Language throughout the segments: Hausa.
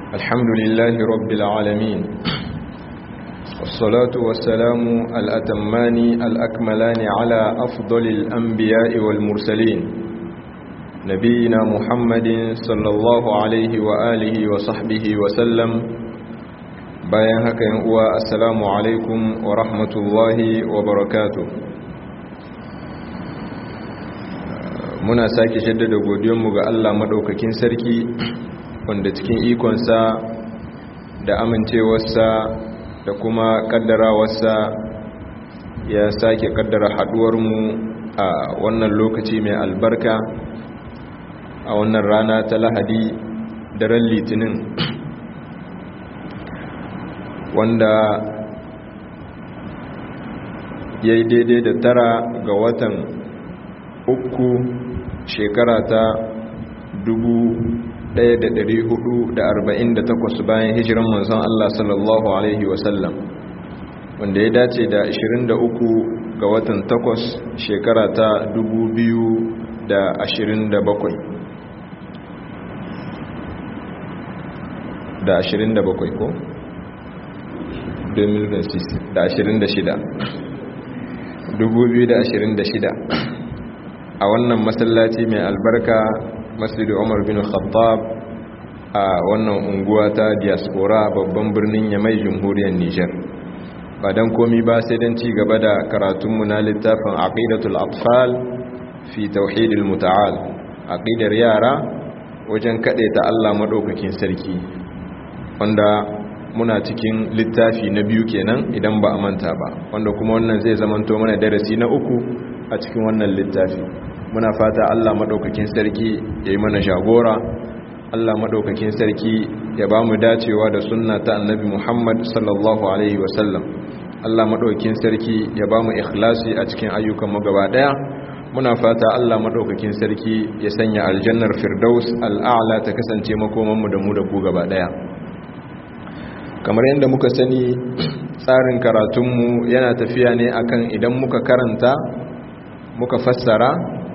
الحمد لله رب العالمين والصلاة والسلام الأتمان الأكملان على أفضل الأنبياء والمرسلين نبينا محمد صلى الله عليه وآله وصحبه وسلم bayan haka yin uwa assalamu alaikum wa rahmatullahi wa barakatu muna sake shaddada godiyonmu ga Allah maɗaukakin sarki wanda cikin ikonsa da amincewarsa da kuma ƙaddarawarsa ya sake ƙaddara haɗuwarmu a wannan lokaci mai albarka a wannan rana ta lahadi daren litinin wanda ya yi daidai da tara ga watan uku shekara ta 1448 bayan hijiran manzon Allah sallallahu Alaihi wasallam wanda ya dace da 23 ga watan takwas shekara ta 2027 da 27 ko? 2026 a wannan masallaci mai albarka masjidu umar bin khattab a wannan unguwa ta diaspora babban birnin yamai jamhuriyar niger ba don komi ba sai don ci gaba da karatunmu na littafin aqidatul atfal fi tauhidil muta'al aqidar yara wajen ta Allah madaukakin sarki wanda muna cikin littafi na biyu kenan idan ba a manta ba wanda kuma wannan zai zamanto mana darasi na uku a cikin wannan littafi muna fata Allah madaukakin sarki ya yi mana jagora Allah madaukakin sarki ya ba mu dacewa da sunna ta annabi Muhammad sallallahu alaihi wasallam Allah madaukakin sarki ya ba mu ikhlasi a cikin ayyukan mu gaba daya muna fata Allah madaukakin sarki ya sanya aljannar firdaus al'a'la ta kasance makoman mu da mu da ku gaba daya kamar yadda muka sani tsarin karatunmu yana tafiya ne akan idan muka karanta muka fassara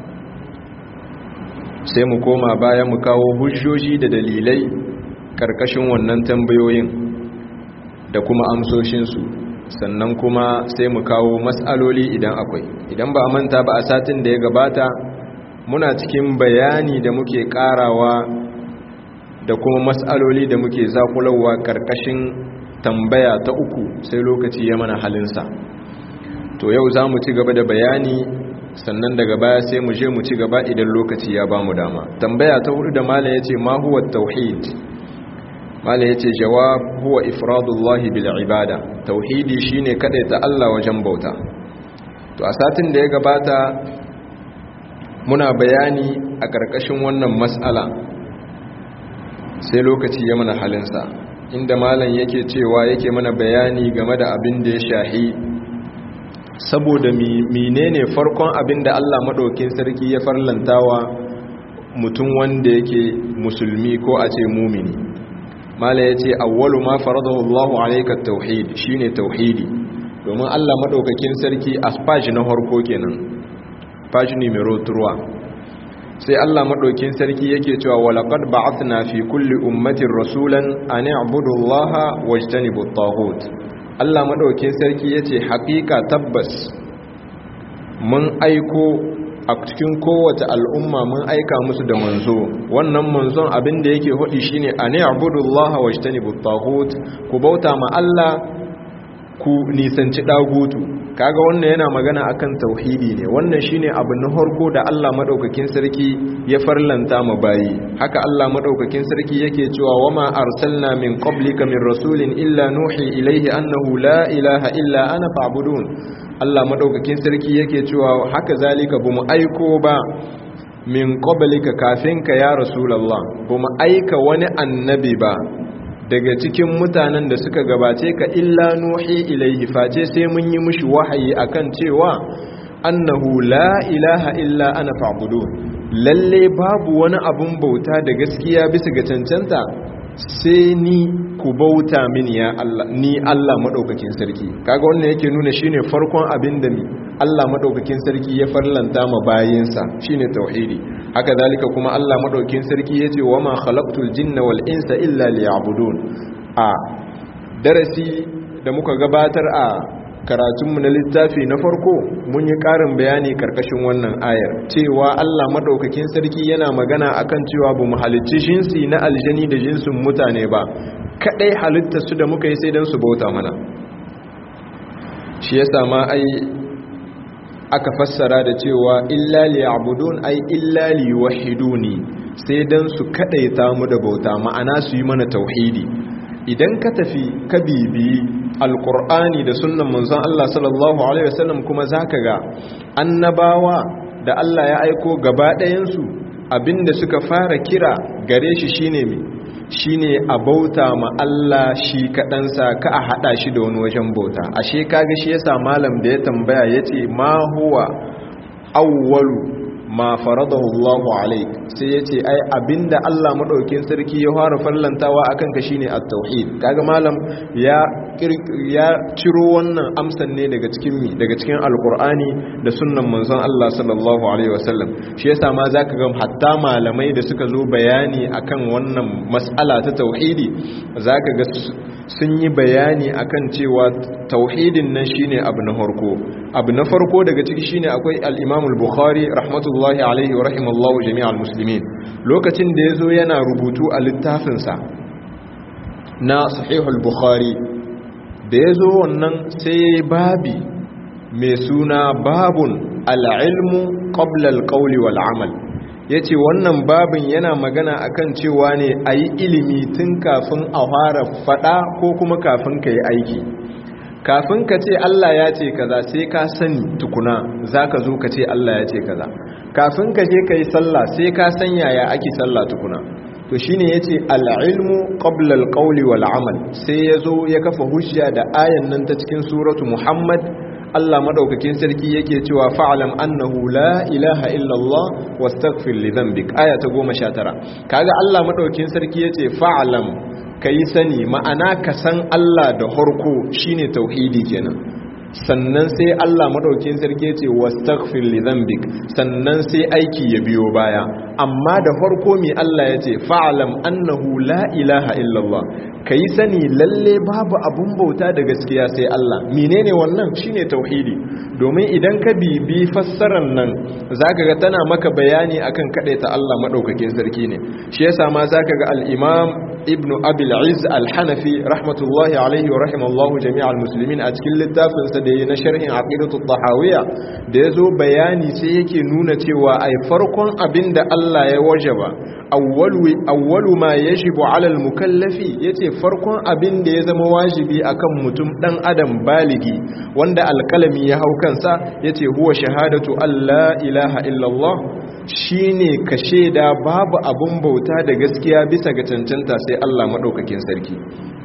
sai mu koma baya mu kawo hujjoji da dalilai karkashin wannan tambayoyin da kuma amsoshinsu sannan kuma sai mu kawo matsaloli idan akwai idan ba a manta ba a satin da ya gabata muna cikin bayani da muke karawa da kuma matsaloli da muke zakulawa karkashin tambaya ta uku sai lokaci ya mana halinsa to yau za mu ci gaba da bayani sannan daga baya sai mu je mu ci gaba idan lokaci ya ba mu dama tambaya ta hudu da mala ya ce ma huwa tauhid mala ya ce jawab huwa ifradullahi bil ibada tauhidi shine ta Allah wajen bauta to a satin da ya gabata muna bayani a karkashin wannan mas'ala sai lokaci ya mana halinsa inda malam yake cewa yake mana bayani game da abin da ya shahi saboda menene farkon abin da Allah maɗaukin sarki ya farlantawa mutum wanda yake musulmi ko a ce mumini mala ya ce awwalu ma faradahu Allahu alayka tauhid shine tauhidi domin Allah maɗaukakin sarki aspaji na harko kenan page numero 3 sai Allah madaukin sarki yake cewa walaqad ba'athna fi kulli ummatin rasulan an i'budu Allaha wajtanibu at-taghut Allah madaukin sarki yace haƙiƙa tabbas mun aiko a cikin kowace al'umma mun aika musu da manzo wannan manzon abin da yake hudi shine an i'budu Allaha wajtanibu at-taghut ku bauta ma Allah ku nisanci dagutu kaga wannan yana magana akan tauhidi ne wannan shine abu na harko da Allah madaukakin sarki ya farlanta mu bayi haka Allah madaukakin sarki yake cewa wama arsalna min qablika min rasulin illa nuhi ilaihi annahu la ilaha illa ana fa'budun Allah madaukakin sarki yake cewa haka zalika bamu aiko ba min qablika kafin ka ya rasulullah bamu aika wani annabi ba daga cikin mutanen da suka gabace ka illa nuhi ilaihi face sai mun yi mushi wahayi akan cewa annahu la ilaha illa ana fa'budu lalle babu wani abun bauta da gaskiya bisa ga cancanta sai ni ku bauta mini ya Allah ni Allah madaukakin sarki kaga wannan yake nuna shine farkon abin da Allah madaukakin sarki ya farlanta ma bayinsa shine tauhidi haka zalika kuma Allah madaukin sarki yace wa ma khalaqtul jinna wal insa illa liya'budun a darasi da muka gabatar a karatunmu na littafi na farko mun yi ƙarin bayani karkashin wannan ayar cewa Allah madaukakin sarki yana magana akan cewa bu mu halicci jinsi na aljani da jinsin mutane ba kadai halitta su da muka yi sai dan su bauta mana shi yasa ma ai aka fassara da cewa illa liya'budun ai illa liwahiduni sai dan su kadaita mu da bauta ma'ana su yi mana tauhidi idan ka tafi ka bibiyi alkur'ani da sunnan manzon Allah sallallahu alaihi wasallam kuma zaka ga annabawa da Allah ya aiko gaba ɗayansu abinda suka fara kira gare shi shine me shine a bauta ma Allah shi kaɗansa ka a haɗa shi da wani wajen bauta ashe kaga shi yasa malam da ya tambaya yace ma huwa awwalu ma faradahu Allahu alaik sai yace ai abinda Allah madaukin sarki ya fara fallantawa akan ka shine at-tauhid kaga malam ya ya ciro wannan amsan ne daga cikin mi daga cikin alqur'ani da sunnan manzon Allah sallallahu alaihi wasallam shi yasa ma zaka ga hatta malamai da suka zo bayani akan wannan mas'ala ta tauhidi zaka ga sun yi bayani akan cewa tauhidin nan shine abu na farko abu na farko daga ciki shine akwai al-Imam al-Bukhari rahmatullahi alaihi wa rahimallahu jami'al muslimin lokacin da yazo yana rubutu a littafin sa na Sahih al-Bukhari da yazo wannan sai babi mai suna babun al-ilmu qabla al-qawli wal amal ya ce wannan babin yana magana akan cewa ne a yi ilimi tun kafin a fara fada ko kuma kafin ka yi aiki kafin ka ce Allah ya ce kaza sai ka sani tukuna za ka zo ka ce Allah ya ce kaza kafin ka je ka yi sallah sai ka san yaya ake sallah tukuna to shine yace al-ilmu qabla al-qawli wal amal sai yazo ya kafa hujja da ayan nan ta cikin suratu Muhammad Allah madaukakin sarki yake cewa fa'alam annahu la ilaha illallah wastaghfir li dhanbik aya ta 19 kaga Allah madaukakin sarki yace fa'alam kai sani ma'ana ka san Allah da harko shine tauhidi kenan sannan sai Allah madaukakin sarki yace wastaghfir li dhanbik sannan sai aiki ya biyo baya amma da farko mi Allah yace fa'alam annahu la ilaha illallah ka yi sani lalle babu abun bauta da gaskiya sai Allah menene wannan shine tauhidi domin idan ka bibi fassarar nan zaka ga tana maka bayani akan ta Allah madaukakin sarki ne shi yasa ma zaka ga al-Imam Ibn Abil Izz Al-Hanafi rahmatullahi alaihi wa rahimallahu jami'al muslimin a cikin littafin sa da yayi na sharhin aqidatu tahawiyya da yazo bayani sai yake nuna cewa ai farkon abinda Allah ya wajaba awwalu ma yajibu ala al-mukallafi yace farkon abin da ya zama wajibi akan mutum dan adam baligi wanda alkalami ya hau kansa yace huwa shahadatu alla ilaha illallah shine ka sheda babu abun bauta da gaskiya bisa ga cancanta sai Allah madaukakin sarki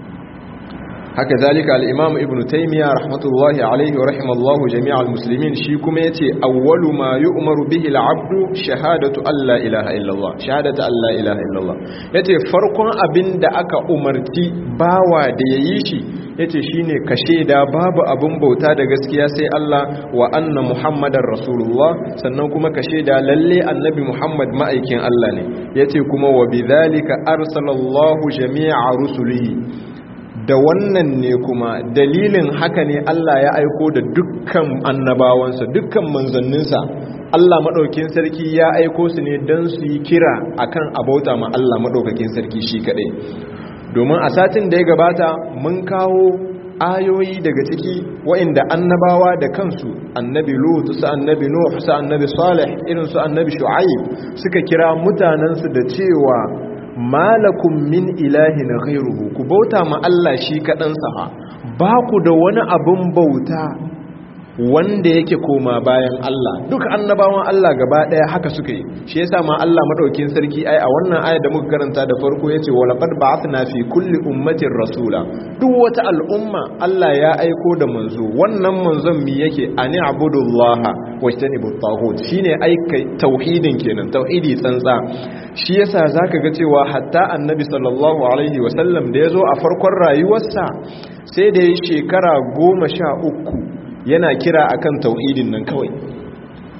haka zalika al-imam ibn taymiya rahmatullahi alayhi wa rahimallahu jami'al muslimin shi kuma yace awwalu ma yu'maru bihi al-'abdu shahadatu alla ilaha illallah shahadatu alla ilaha illallah yace farkon abin da aka umarci bawa da yayi shi yace shine ka sheda babu abin bauta da gaskiya sai Allah wa anna muhammadar rasulullah sannan kuma ka sheda lalle annabi muhammad ma'aikin Allah ne yace kuma wa bidhalika arsalallahu jami'a rusulihi da wannan ne kuma dalilin haka ne Allah ya aiko da dukkan annabawansa dukkan manzanninsa Allah maɗaukin sarki ya aiko su ne don su yi kira akan abauta ma Allah maɗaukakin sarki shi kaɗai domin a satin da ya gabata mun kawo ayoyi daga ciki wa'inda annabawa da kansu annabi lut su annabi nuh su annabi salih irin su annabi shu'aib suka kira mutanensu da cewa malakum min ilahin ghairuhu ku bauta ma Allah shi kadan sa ba ku da wani abun bauta wanda yake koma bayan Allah duk annabawan Allah gaba daya haka suka yi shi yasa ma Allah madaukin sarki ai a wannan aya da muka karanta da farko yace wa laqad ba'athna fi kulli ummatin rasula duk wata al'umma Allah ya aiko da manzo wannan manzon mi yake ani abudullaha wajtanibut taghut shine aika tauhidin kenan tauhidi tsantsa shi yasa zaka ga cewa hatta annabi sallallahu alaihi wasallam da yazo a farkon rayuwarsa sai da ya shekara goma sha uku yana kira akan tauhidin nan kawai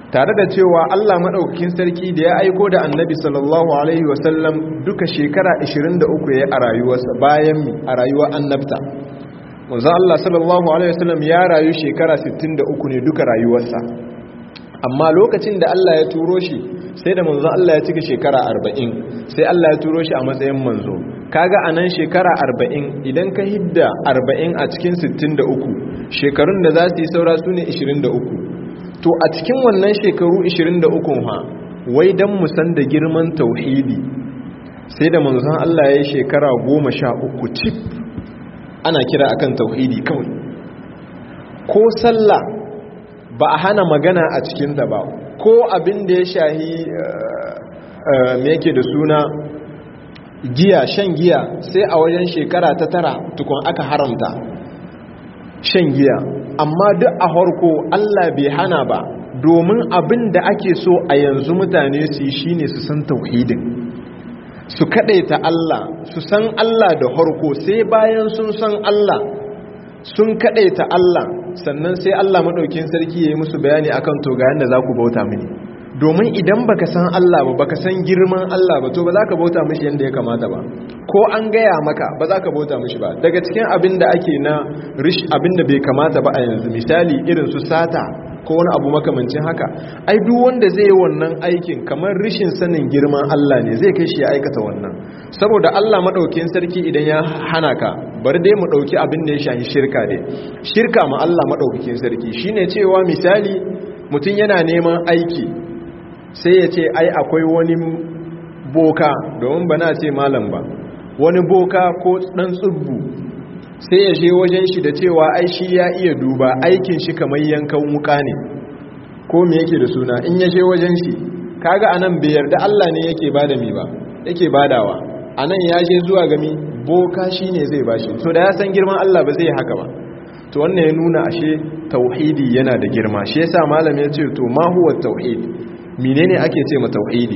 tare da cewa Allah maɗaukakin sarki da ya aiko da annabi sallallahu alaihi wasallam duka shekara 23 ya a rayuwarsa bayan a rayuwar annabta manzo Allah sallallahu alaihi wasallam ya rayu shekara 63 ne duka rayuwarsa amma lokacin da Allah ya turo shi sai da manzo Allah ya cika shekara 40 sai Allah ya turo shi a matsayin manzo kaga anan shekara 40 idan ka hidda 40 a cikin 63 shekarun da za su yi saura su ne 23 to a cikin wannan shekaru 23 ha wai dan mu san da girman tauhidi sai da manzon Allah ya yi shekara 13 cif ana kira akan tauhidi kawai ko sallah ba a hana magana a cikin ta ba ko abin da ya shahi me yake da suna giya shan giya sai a wajen shekara ta tara tukun aka haramta shan giya amma duk a harko Allah bai hana ba domin abin da ake so a yanzu mutane su yi shine su san tauhidin su kadaita Allah su san Allah da harko sai bayan sun san Allah sun kadaita Allah sannan sai Allah madaukin sarki yayi musu bayani akan to ga yanda za ku bauta mini domin idan baka san Allah ba baka san girman Allah ba to ba za ka bauta mishi yadda ya kamata ba ko an gaya maka ba za ka bauta mishi ba daga cikin abin da ake na rish abin da bai kamata ba a yanzu misali irin su sata ko wani abu makamancin haka ai duk wanda zai yi wannan aikin kamar rishin sanin girman Allah ne zai kai shi ya aikata wannan saboda Allah madaukin sarki idan ya hana ka bar dai mu dauki abin da ya shafi shirka dai shirka ma Allah madaukakin sarki shine cewa misali mutum yana neman aiki sai ya ce ai akwai wani boka domin ba na ce malam ba wani boka ko dan tsubbu sai ya je wajen shi da cewa ai shi ya iya duba aikin shi kamar yankan wuka ne ko me yake da suna in ya je wajen shi kaga anan bai yarda Allah ne yake bada mi ba yake badawa anan ya je zuwa gami boka shine zai bashi to da ya san girman Allah ba zai haka ba to wannan ya nuna ashe tauhidi yana da girma shi yasa malam ya ce to ma huwa tauhid menene ake ce ma tauhidi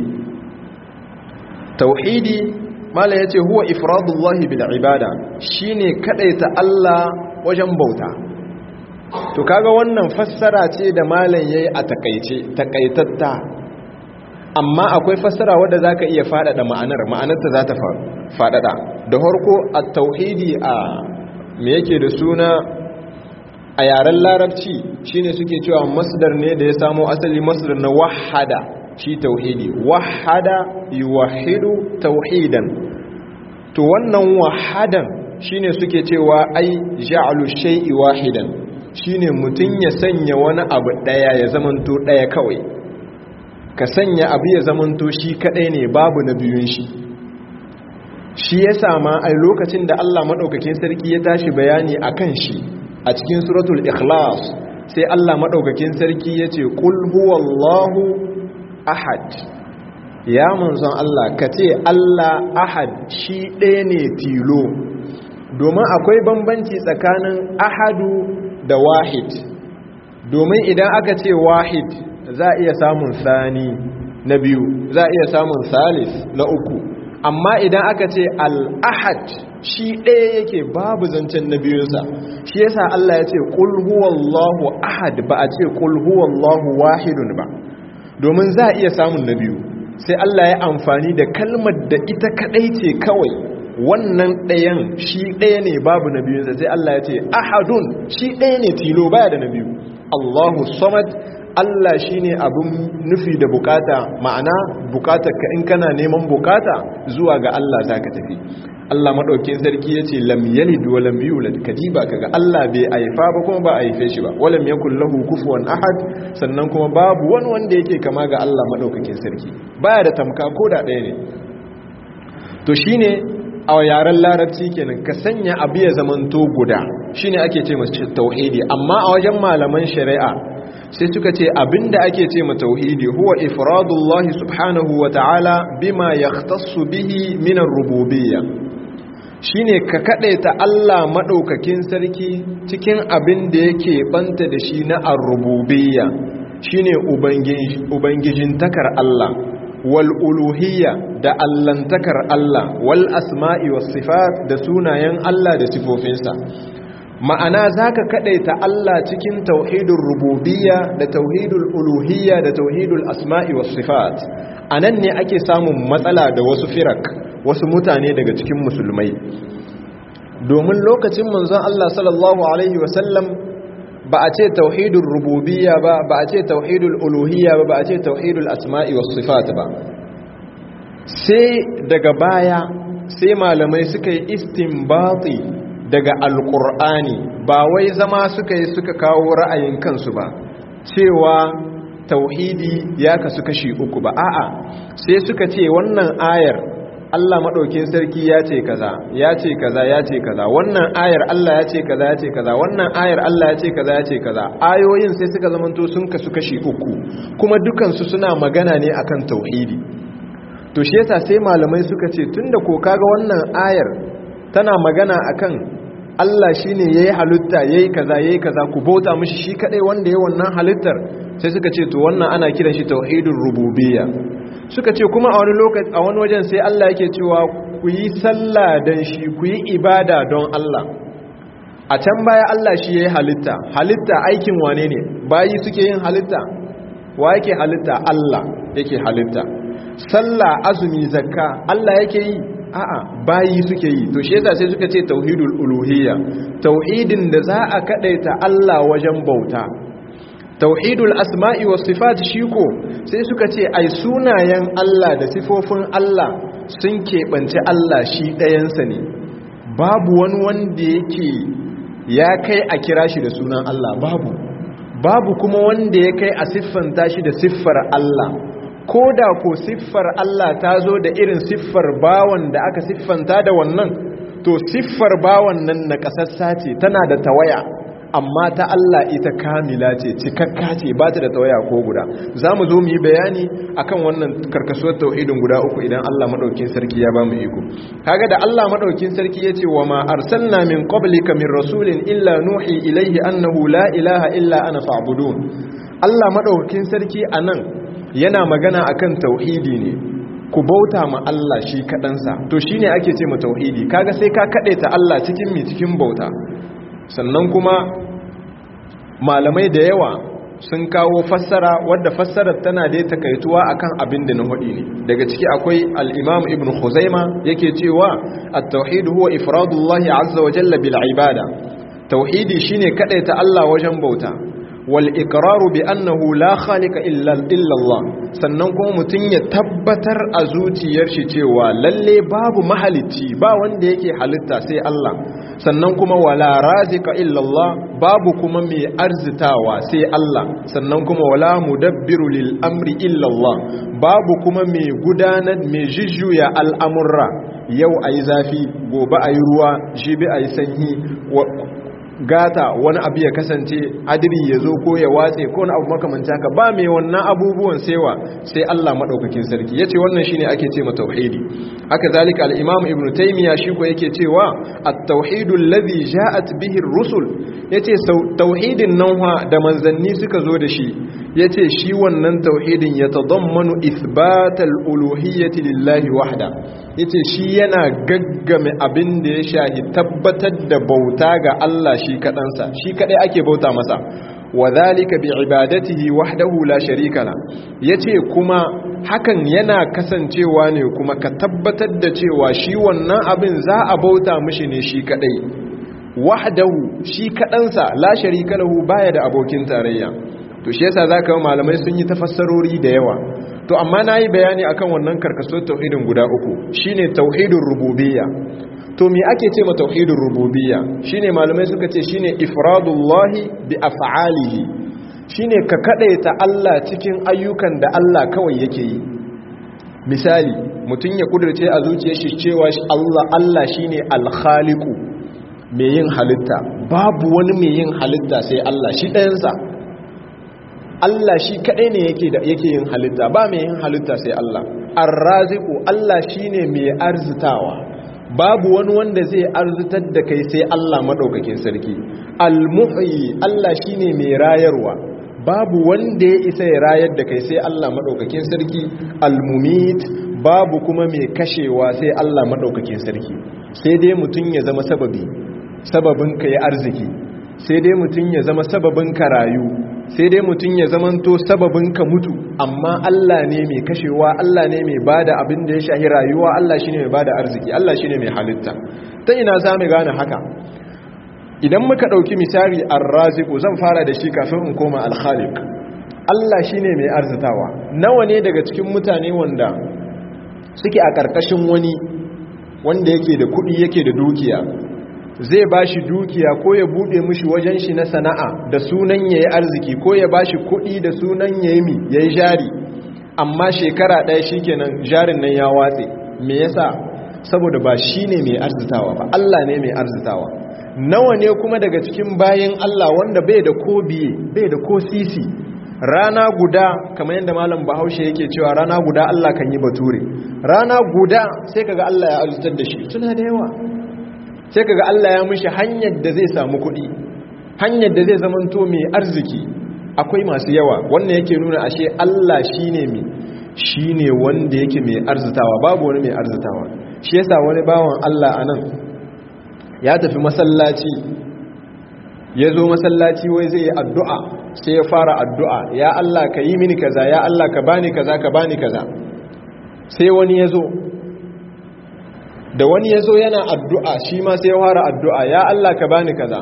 tauhidi malam yace huwa ifradullahi bil ibada shine kadaita Allah wajen bauta to kaga wannan fassara ce da malam yayi a takaice takaitatta amma akwai fassara wadda zaka iya fadada ma'anar ma'anarta za ta fadada da harko at-tauhidi a me yake da suna a yaren larabci shine suke cewa masdar ne da ya samo asali masdar na wahada shi tauhidi wahada yuwahidu tauhidan to wannan wahadan shine suke cewa ai ja'alu shay'i wahidan shine mutun ya sanya wani abu daya ya zamanto daya kawai ka sanya abu ya zamanto shi kadai ne babu na biyun shi shi yasa ma ai lokacin da Allah madaukakin sarki ya tashi bayani akan shi a cikin suratul ikhlas sai Allah madaukakin sarki yace qul huwallahu ahad ya manzon Allah kace Allah ahad shi ɗaya ne tilo domin akwai bambanci tsakanin ahadu da wahid domin idan aka ce wahid za a iya samun sani na biyu za a iya samun salis na uku amma idan aka ce al-ahad shi ɗaya yake babu zancen na biyunsa shi yasa Allah ya ce ƙul huwallahu ahad ba a ce ƙul huwallahu wahidun ba domin za a iya samun na biyu sai Allah ya amfani da kalmar da ita kaɗai ce kawai wannan ɗayan shi ɗaya ne babu na biyunsa sai Allah ya ce ahadun shi ɗaya ne tilo baya da na biyu Allahu samad Allah shi ne abin nufi da bukata ma'ana bukatar ka in kana neman bukata zuwa ga Allah za ka tafi Allah maɗaukin sarki ya ce lam yalid wa lam yulad kadiba kaga Allah bai aifa ba kuma ba a haife shi ba walam yakul lahu kufuwan ahad sannan kuma babu wani wanda yake kama ga Allah maɗaukakin sarki baya da tamka ko da ɗaya ne to shine a yaren larabci kenan ka sanya abu ya zamanto guda shine ake ce masa tauhidi amma a wajen malaman shari'a sai suka ce abinda ake ce ma tauhidi huwa ifradullahi subhanahu wa ta'ala bima yahtassu bihi min ar-rububiyya shine ka kadaita Allah madaukakin sarki cikin abin da yake banta da shi na ar-rububiyya shine ubangiji ubangijin takar Allah wal uluhiyya da allantakar Allah wal asma'i was sifat da sunayen Allah da sifofinsa ma'ana zaka kadaita Allah cikin tauhidul rububiyya da tauhidul uluhiyya da tauhidul asma'i was sifat anan ne ake samun matsala da wasu firak wasu mutane daga cikin musulmai domin lokacin manzon Allah sallallahu alaihi wasallam ba a ce tauhidul rububiyya ba ba a ce tauhidul uluhiyya ba ba a ce tauhidul asma'i was sifat ba sai daga baya sai malamai suka yi istinbati daga alkur'ani ba wai zama suka yi suka kawo ra'ayin kansu ba cewa tauhidi ya kasu kashi uku ba a'a sai suka ce wannan ayar Allah maɗaukin sarki ya ce kaza ya ce kaza ya ce kaza wannan ayar Allah ya ce kaza ya ce kaza wannan ayar Allah ya ce kaza ya ce kaza ayoyin sai suka zamanto sun kasu kashi uku kuma dukansu suna magana ne akan tauhidi to shi yasa sai malamai suka ce tunda ko kaga wannan ayar tana magana akan Allah shine yayi halitta yayi kaza yayi kaza ku bauta mishi shi kadai wanda yayi wannan halittar sai suka ce to wannan ana kiran shi tauhidur rububiyya suka ce kuma a wani lokaci a wani wajen sai Allah yake cewa ku yi sallah dan shi ku yi ibada don Allah a can baya Allah shi yayi halitta halitta aikin wane ne bayi suke yin halitta wa yake halitta Allah yake halitta sallah azumi zakka Allah yake yi a'a bayi suke yi to shi yasa sai suka ce tauhidul uluhiyya tauhidin da za a kadaita Allah wajen bauta tauhidul asma'i was sifat shi ko sai suka ce ai sunayen Allah da sifofin Allah sun keɓance Allah shi ɗayansa ne babu wani wanda yake ya kai a kira shi da sunan Allah babu babu kuma wanda ya kai a siffanta shi da siffar Allah ko da ko siffar Allah ta zo da irin siffar bawan da aka siffanta da wannan to siffar bawan nan na ƙasassa ce tana da tawaya amma ta Allah ita kamila ce cikakka ce ba ta da tawaya ko guda za mu zo mu yi bayani akan wannan karkasuwar tauhidin guda uku idan Allah maɗaukin sarki ya ba mu iko kaga da Allah maɗaukin sarki ya ce wa ma arsalna min qablika min rasulin illa nuhi ilaihi annahu la ilaha illa ana fa'budun Allah maɗaukin sarki anan yana magana akan tauhidi ne ku bauta ma Allah shi kaɗansa to shine ake ce ma tauhidi kaga sai ka ta Allah cikin mi cikin bauta sannan kuma malamai da yawa sun kawo fassara wadda fassarar tana da takaituwa akan abin da na hudi ne daga ciki akwai al-imam ibn khuzaima yake cewa at-tauhid huwa ifradullahi azza wa jalla bil ibada tauhidi shine kadaita Allah wajen bauta wal iqraru bi annahu la khaliqa illa illa Allah sannan kuma mutun ya tabbatar a zuciyar shi cewa lalle babu mahalicci ba wanda yake halitta sai Allah sannan kuma wala razika illa Allah babu kuma mai arzitawa sai Allah sannan kuma wala mudabbiru lil amri illa Allah babu kuma mai gudanar mai jujjuya al'amurra yau ayi zafi gobe ayi ruwa jibi ayi sanyi gata wani abu ya kasance adiri ya zo ko ya watse ko wani abu makamanci haka ba mai wannan abubuwan sewa sai Allah madaukakin sarki yace wannan shine ake ce tauhidi haka zalika al-imam ibnu taymiya shi ko yake cewa at-tauhidu alladhi ja'at bihi ar-rusul yace tauhidin nan da manzanni suka zo da shi yace shi wannan tauhidin ya tadammanu ithbat al-uluhiyyati lillahi wahda yace shi yana gaggame abin da ya shahi tabbatar da bauta ga Allah shi kadansa shi kadai ake bauta masa wa dhalika bi ibadatihi wahdahu la sharika la yace kuma hakan yana kasancewa ne kuma ka tabbatar da cewa shi wannan abin za a bauta mishi ne shi kadai wahdahu shi kadansa la sharika lahu baya da abokin tarayya to shi yasa zaka malamai sun yi tafassarori da yawa to amma nayi bayani akan wannan karkaso tauhidin guda uku shine tauhidur rububiyya to me ake ce ma tauhidur rububiyya shine malamai suka ce shine ifradullahi bi af'alihi shine ka kadaita Allah cikin ayyukan da Allah kawai yake yi misali mutum ya kudurce a zuciyar shi cewa Allah Allah shine al-khaliqu mai yin halitta babu wani mai yin halitta sai Allah shi ɗayansa Allah shi kaɗai ne yake da yake yin halitta ba mai yin halitta sai Allah ar-raziqu Allah shine mai arzitawa babu wani wanda zai arzitar da kai sai Allah madaukakin sarki al-muhyi Allah shine mai rayarwa babu wanda ya isa ya rayar da kai sai Allah madaukakin sarki al-mumit babu kuma mai kashewa sai Allah madaukakin sarki sai dai mutun ya zama sababi sababin ka yi arziki sai dai mutum ya zama sababin ka rayu sai dai mutum ya zamanto sababin ka mutu amma Allah ne mai kashewa Allah ne mai bada abin da ya shahi rayuwa Allah shine mai bada arziki Allah shine mai halitta ta ina za mu gane haka idan muka ɗauki misali ar-raziqu zan fara da shi kafin in koma al-khaliq Allah shine mai arzitawa nawa ne daga cikin mutane wanda suke a ƙarƙashin wani wanda yake da kuɗi yake da dukiya zai ba shi dukiya ko ya buɗe mushi wajen shi na sana'a da sunan ya yi arziki ko ya ba shi kuɗi da sunan ya yi mi ya yi jari amma shekara ɗaya shi kenan jarin nan ya watse me yasa saboda ba shi ne mai arzitawa ba Allah ne mai arzitawa nawa ne kuma daga cikin bayan Allah wanda bai da ko biye bai da ko sisi rana guda kamar yadda malam bahaushe yake cewa rana guda Allah kan yi bature rana guda sai kaga Allah ya azutar da shi suna da yawa sai kaga Allah ya mishi hanyar da zai samu kuɗi hanyar da zai zamanto mai arziki akwai masu yawa wannan yake nuna ashe Allah shine mai shine wanda yake mai arzitawa babu wani mai arzitawa shi yasa wani bawan Allah anan ya tafi masallaci ya zo masallaci wai zai yi addu'a sai ya fara addu'a ya Allah ka yi mini kaza ya Allah ka bani kaza ka bani kaza sai wani ya zo da wani ya zo yana addu'a shi ma sai ya fara addu'a ya Allah ka bani kaza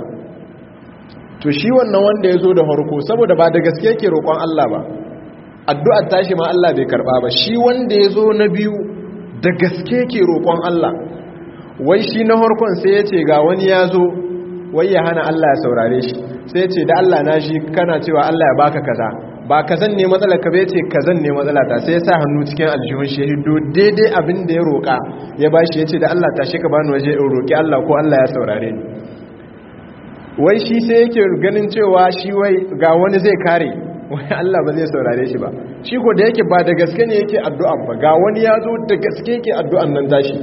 to shi wannan wanda ya zo da harko saboda ba da gaske ke roƙon Allah ba addu'ar tashi ma Allah bai karɓa ba shi wanda ya zo na biyu da gaske ke roƙon Allah wai shi na harkon sai ya ce ga wani ya zo wai ya hana Allah ya saurare shi sai ce da Allah na shi kana cewa Allah ya baka kaza ba kazan ne matsala ka bai ce kazan ne matsala ta sai ya sa hannu cikin aljihun shi hido daidai abin da ya roƙa ya bashi ya ce da Allah ta shi ka bani waje in roƙi Allah ko Allah ya saurare ni wai shi sai yake ganin cewa shi wai ga wani zai kare wai Allah ba zai saurare shi ba shi ko da yake ba da gaske ne yake addu'a ba ga wani ya zo da gaske yake addu'an nan tashi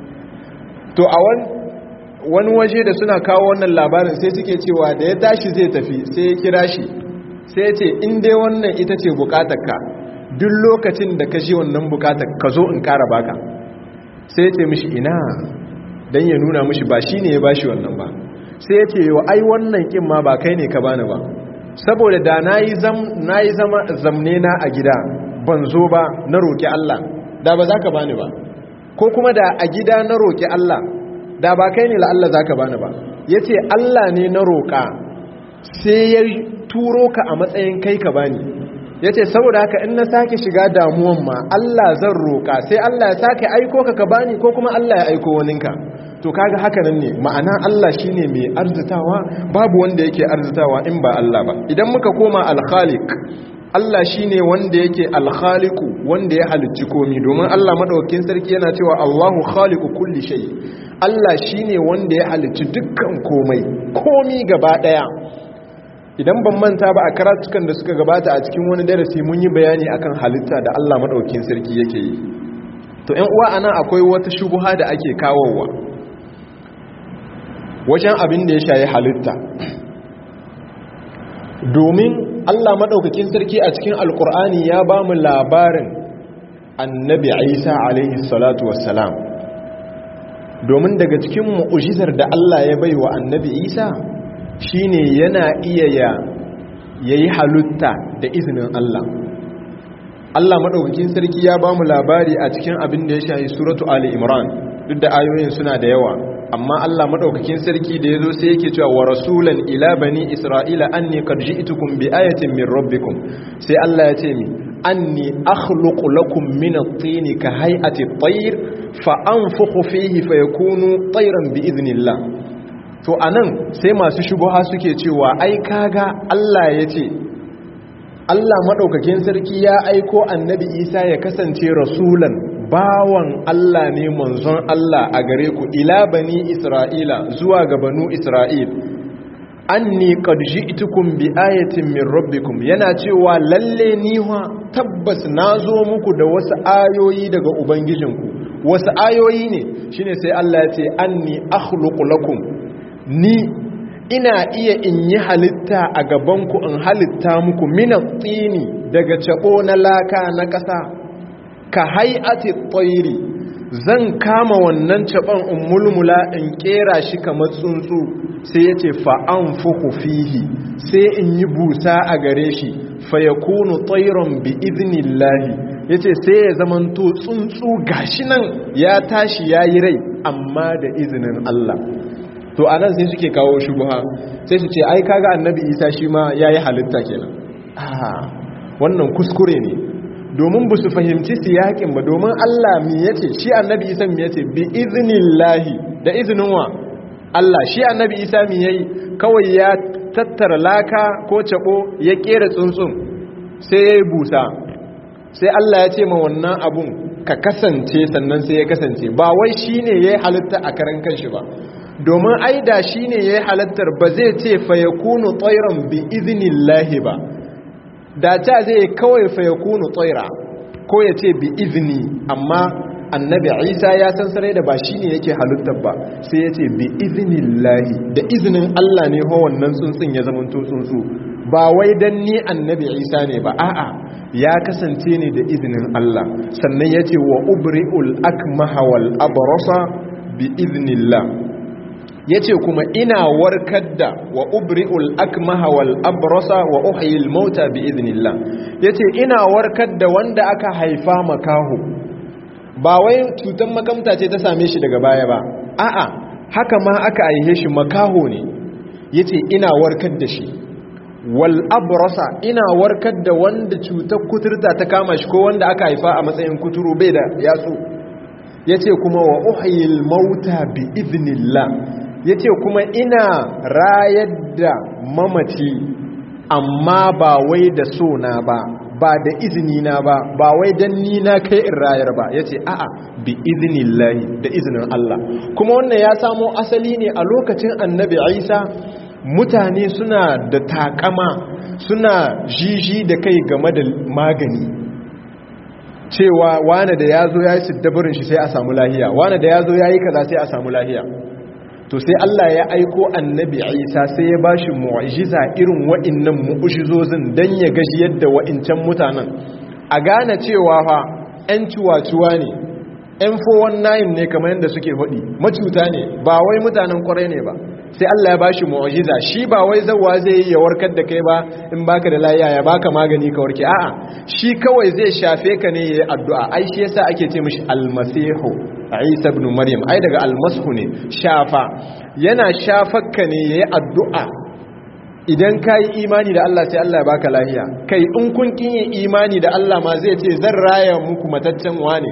to a wani wani waje da suna kawo wannan labarin sai suke cewa da ya tashi zai tafi sai ya kira shi sai ya ce in dai wannan ita ce bukatarka duk lokacin da ka ji wannan bukatar ka zo in kara baka sai ya ce mishi ina don ya nuna mishi ba shi ne ya bashi wannan ba sai ya ce wa ai wannan kin ma ba kai ne ka bani ba saboda da na yi zama zamne na a gida ban zo ba na roƙi Allah da ba za ka bani ba ko kuma da a gida na roƙi Allah da ba kai ne la Allah za ka bani ba ya ce Allah ne na roƙa sai ya turo ka a matsayin kai ka bani ya ce saboda haka in na sake shiga damuwan ma Allah zan roƙa sai Allah ya sake aiko ka ka bani ko kuma Allah ya aiko waninka to kaga haka nan ne ma'ana Allah shine mai arzitawa babu wanda yake arzitawa in ba Allah ba idan muka koma al-khaliq Allah shine wanda yake al-khaliqu wanda ya halicci komi domin Allah madaukakin sarki yana cewa Allahu khaliqu kulli shay Allah shine wanda ya halicci dukkan komai komi gaba daya idan ban manta ba a karatukan da suka gabata a cikin wani darasi mun yi bayani akan halitta da Allah madaukakin sarki yake yi to ƴan uwa anan akwai wata shubuha da ake kawowa wajen abin da ya shayi halitta domin Allah maɗaukakin sarki a cikin alkur'ani ya ba mu labarin annabi isa alaihi salatu wassalam domin daga cikin mu'ujizar da Allah ya bai wa annabi isa shine yana iya ya yayi halitta da izinin Allah Allah maɗaukakin sarki ya ba mu labari a cikin abin da ya shayi suratu ali imran duk da ayoyin suna da yawa amma Allah madaukakin sarki da yazo sai yake cewa wa rasulan ila bani isra'ila anni qad ji'tukum bi ayatin min rabbikum sai Allah ya ce mi anni akhluqu lakum min at-tin ka hay'ati at-tayr fa anfukhu fihi fayakunu tayran bi idhnillah to anan sai masu shubuha suke cewa ai kaga Allah ya ce Allah madaukakin sarki ya aiko annabi Isa ya kasance rasulan bawan Allah ne manzon Allah a gare ku ila bani Isra'ila zuwa ga banu Isra'il anni qad ji'tukum bi ayatin min rabbikum yana cewa lalle ni wa tabbas nazo muku da wasu ayoyi daga ubangijinku wasu ayoyi ne shine sai Allah ya ce anni akhluqu lakum ni ina iya in yi halitta a gabanku in halitta muku minat tsini daga cabo na laka na ƙasa ka hai'ati tsairi zan kama wannan caban in mulmula in kera shi kamar tsuntsu sai ya ce fa'an fuku fihi sai in yi busa a gare shi fayakunu tsairon bi iznillahi ya ce sai ya zamanto tsuntsu gashi nan ya tashi ya yi rai amma da izinin Allah to a nan sai suke kawo shubuha sai su ce ai kaga annabi isa shi ma ya yi halitta kenan wannan kuskure ne domin ba su fahimci siyakin ba domin Allah mi yace shi annabi isa mi yace bi iznillahi da izinin wa Allah shi annabi isa mi yayi kawai ya tattara laka ko cabo ya kera tsuntsun sai ya busa sai Allah ya ce ma wannan abun ka kasance sannan sai ya kasance ba wai shine yayi halitta a karan kanshi ba domin aida shine yayi halittar ba zai ce fa yakunu tayran bi iznillahi ba da ta zai kawai fa yakunu tayra ko ya ce bi izni amma annabi isa ya san sarai da ba shi ne yake halittar ba sai ya ce bi iznillahi da izinin allah ne ho wannan tsuntsun ya zama tsuntsu ba wai dan ni annabi isa ne ba a'a ya kasance ne da izinin allah sannan ya ce wa ubri'ul akmaha wal abrasa bi iznillah ya ce kuma ina warkar da wa ubri'ul akmaha wal abrasa wa uhyil mauta bi iznillah ya ce ina warkar da wanda aka haifa makaho ba wai cutar makamta ce ta same shi daga baya ba a'a haka ma aka aihe shi makaho ne yace ina warkar da shi wal abrasa ina warkar da wanda cutar kuturta ta kama shi ko wanda aka haifa a matsayin kuturu bai da yatsu yace kuma wa uhyil mauta bi idnillah yace kuma ina rayar da mamaci amma ba wai da so na ba ba da izini na ba ba wai dan ni na kai in rayar ba yace a'a bi iznillahi da izinin Allah kuma wannan ya samo asali ne a lokacin annabi Isa mutane suna da takama suna jiji da kai game da magani cewa wane da yazo yayi siddabarin shi sai a samu lahiya wane da yazo yayi kaza sai a samu lahiya to sai Allah ya aiko annabi Isa sai ya bashi mu'jiza irin wa'annan mu'jizozin dan ya gashi yadda wa'incan mutanen a gane cewa fa ƴan ciwaciwa ne ƴan 419 ne kamar yadda suke faɗi macuta ne ba wai mutanen kwarai ne ba sai Allah ya bashi mu'jiza shi ba wai zawa zai yi ya warkar da kai ba in baka da lafiya ya baka magani ka warke a'a shi kawai zai shafe ka ne yayi addu'a ai shi yasa ake ce mishi almasihu Isa ibn Maryam ai daga almashu ne shafa yana shafakka ne yayi addu'a idan kai imani da Allah sai Allah ya baka lafiya kai in kun kin yi imani da Allah ma zai ce zan raya muku mataccen wane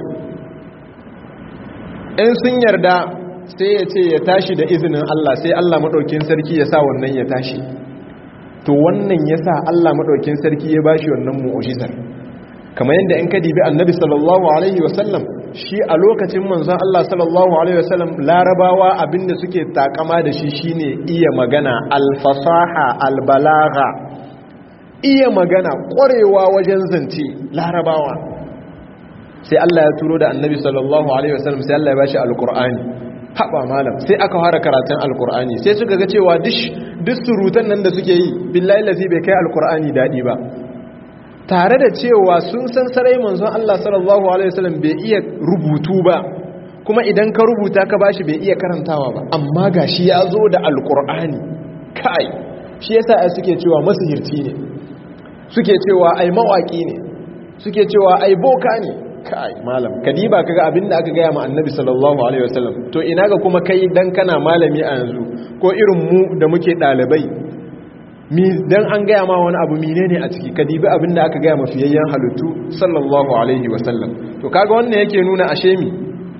in sun yarda sai ya ce ya tashi da izinin Allah sai Allah maɗaukin sarki ya sa wannan ya tashi to wannan ya sa Allah maɗaukin sarki ya bashi wannan mu'ujizar kamar yadda in ka dibi annabi sallallahu alaihi wasallam shi a lokacin manzon Allah sallallahu alaihi wasallam larabawa abinda suke takama da shi shine iya magana alfasaha albalagha iya magana ƙwarewa wajen zance larabawa sai Allah ya turo da annabi sallallahu alaihi wasallam sai Allah ya bashi alqur'ani haɓa malam sai aka fara karatun alkur'ani sai suka ga cewa duk surutan nan da suke yi billahi lazi bai kai alkur'ani daɗi ba tare da cewa sun san sarai manzon Allah sallallahu alaihi wasallam bai iya rubutu ba kuma idan ka rubuta ka bashi bai iya karantawa ba amma gashi ya zo da alkur'ani kai shi yasa ai suke cewa masihirci ne suke cewa ai mawaki ne suke cewa ai boka ne kai malam kadiba kaga abinda aka gaya ma annabi sallallahu alaihi wasallam to ina ga kuma kai dan kana malami a yanzu ko irin mu da muke dalibai mi dan an gaya ma wani abu menene a ciki kadibi abinda aka gaya ma fiyayyen halittu sallallahu alaihi wasallam to kaga wannan yake nuna ashe mi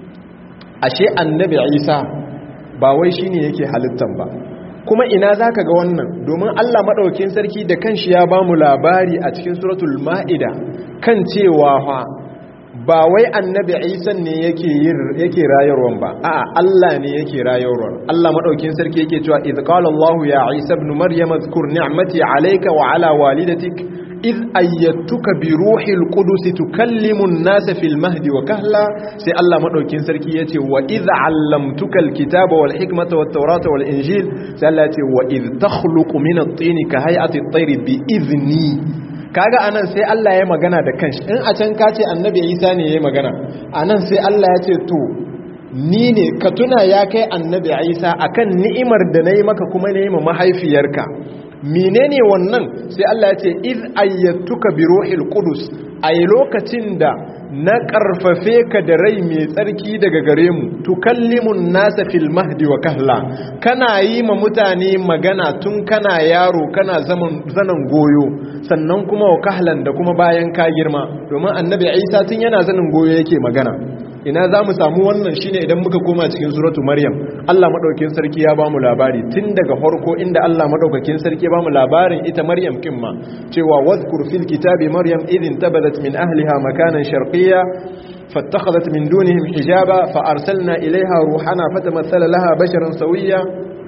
ashe annabi Isa ba wai shine yake halittan ba kuma ina zaka ga wannan domin Allah madaukakin sarki da kanshi ya bamu labari a cikin suratul maida kan cewa fa ba wai annabi isa ne yake rayarwan ba a'a Allah ne yake rayarwan Allah madaukin sarki yake cewa idh qala Allah ya Isa ibn Maryam zkur ni'mati alayka wa ala walidatik idh ayyatuka bi ruhil qudus tukallimu an-nasa fil mahdi wa kahla sai Allah madaukin sarki yace wa idh 'allamtuka al-kitaba wal hikmata wat tawrata wal injil sai Allah yace wa idh takhluqu min at-tini ka hay'ati at-tayri bi idhni kaga anan sai Allah ya magana da kanshi in a can kace annabi Isa ne yayi magana anan sai Allah ya ce to ni ne ka tuna ya kai annabi isa akan ni'imar da na yi maka kuma na yi ma mahaifiyarka menene wannan sai Allah ya ce iz ayyatuka bi ruhil qudus a lokacin da na karfafe ka da rai mai tsarki daga gare mu tukallimun nasa fil mahdi wa kahla kana yi ma mutane magana tun kana yaro kana zaman zanan goyo sannan kuma wa kahlan da kuma bayan ka girma domin annabi Isa tun yana zanin goyo yake magana ina za mu samu wannan shine idan muka koma cikin suratu maryam Allah madaukakin sarki ya bamu labari tun daga farko inda Allah madaukakin sarki ya bamu labarin ita maryam kimma cewa wadhkur fil kitabi maryam idhin tabadat min ahliha makanan sharqiyya فاتخذت من دونهم حجابا فأرسلنا إليها روحنا فتمثل لها بشرا سويا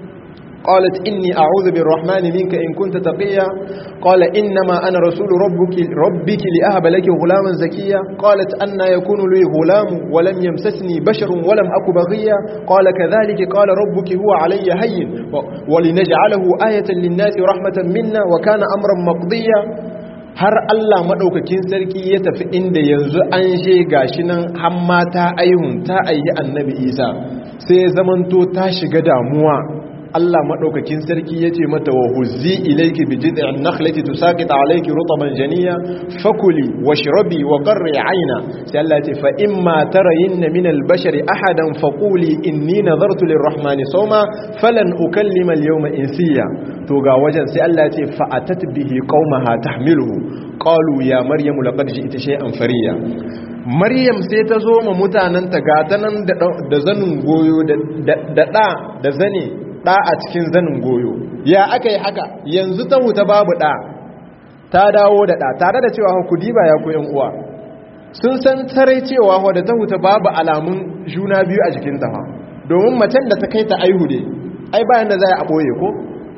قالت إني أعوذ بالرحمن منك إن كنت تقيا قال إنما أنا رسول ربك, ربك لأهب لك غلاما زكيا قالت أن يكون لي غلام ولم يمسسني بشر ولم أك بغيا قال كذلك قال ربك هو علي هين ولنجعله آية للناس رحمة منا وكان أمرا مقضيا har Allah maɗaukakin sarki ya tafi inda yanzu an she gashi nan hamma ta aihun ta ayi annabi isa sai zamanto ta shiga damuwa Allah madaukakin sarki yace mata wa huzzi ilayki bi jid'in nakhlati tusaqit alayki rutban janiya fakuli washrabi wa qarri ayna sai Allah yace fa imma tarayinna min al-bashari ahadan faquli inni nadartu lir-rahmani sawma falan ukallima al-yawma insiya to ga wajen sai Allah yace fa atat bihi qaumaha tahmiluhu qalu ya maryamu laqad ji'ti shay'an fariya maryam sai ta zo ma mutananta gata nan da zanin goyo da da da zane ɗa a cikin zanin goyo ya aka yi haka yanzu ta huta babu ɗa ta dawo da ɗa tare da cewa ku diba ya koyan uwa sun san tare cewa wadda ta huta babu alamun juna biyu a jikin tafa domin macen da ta kai ta aihu ne ai bayan da za a ɓoye ko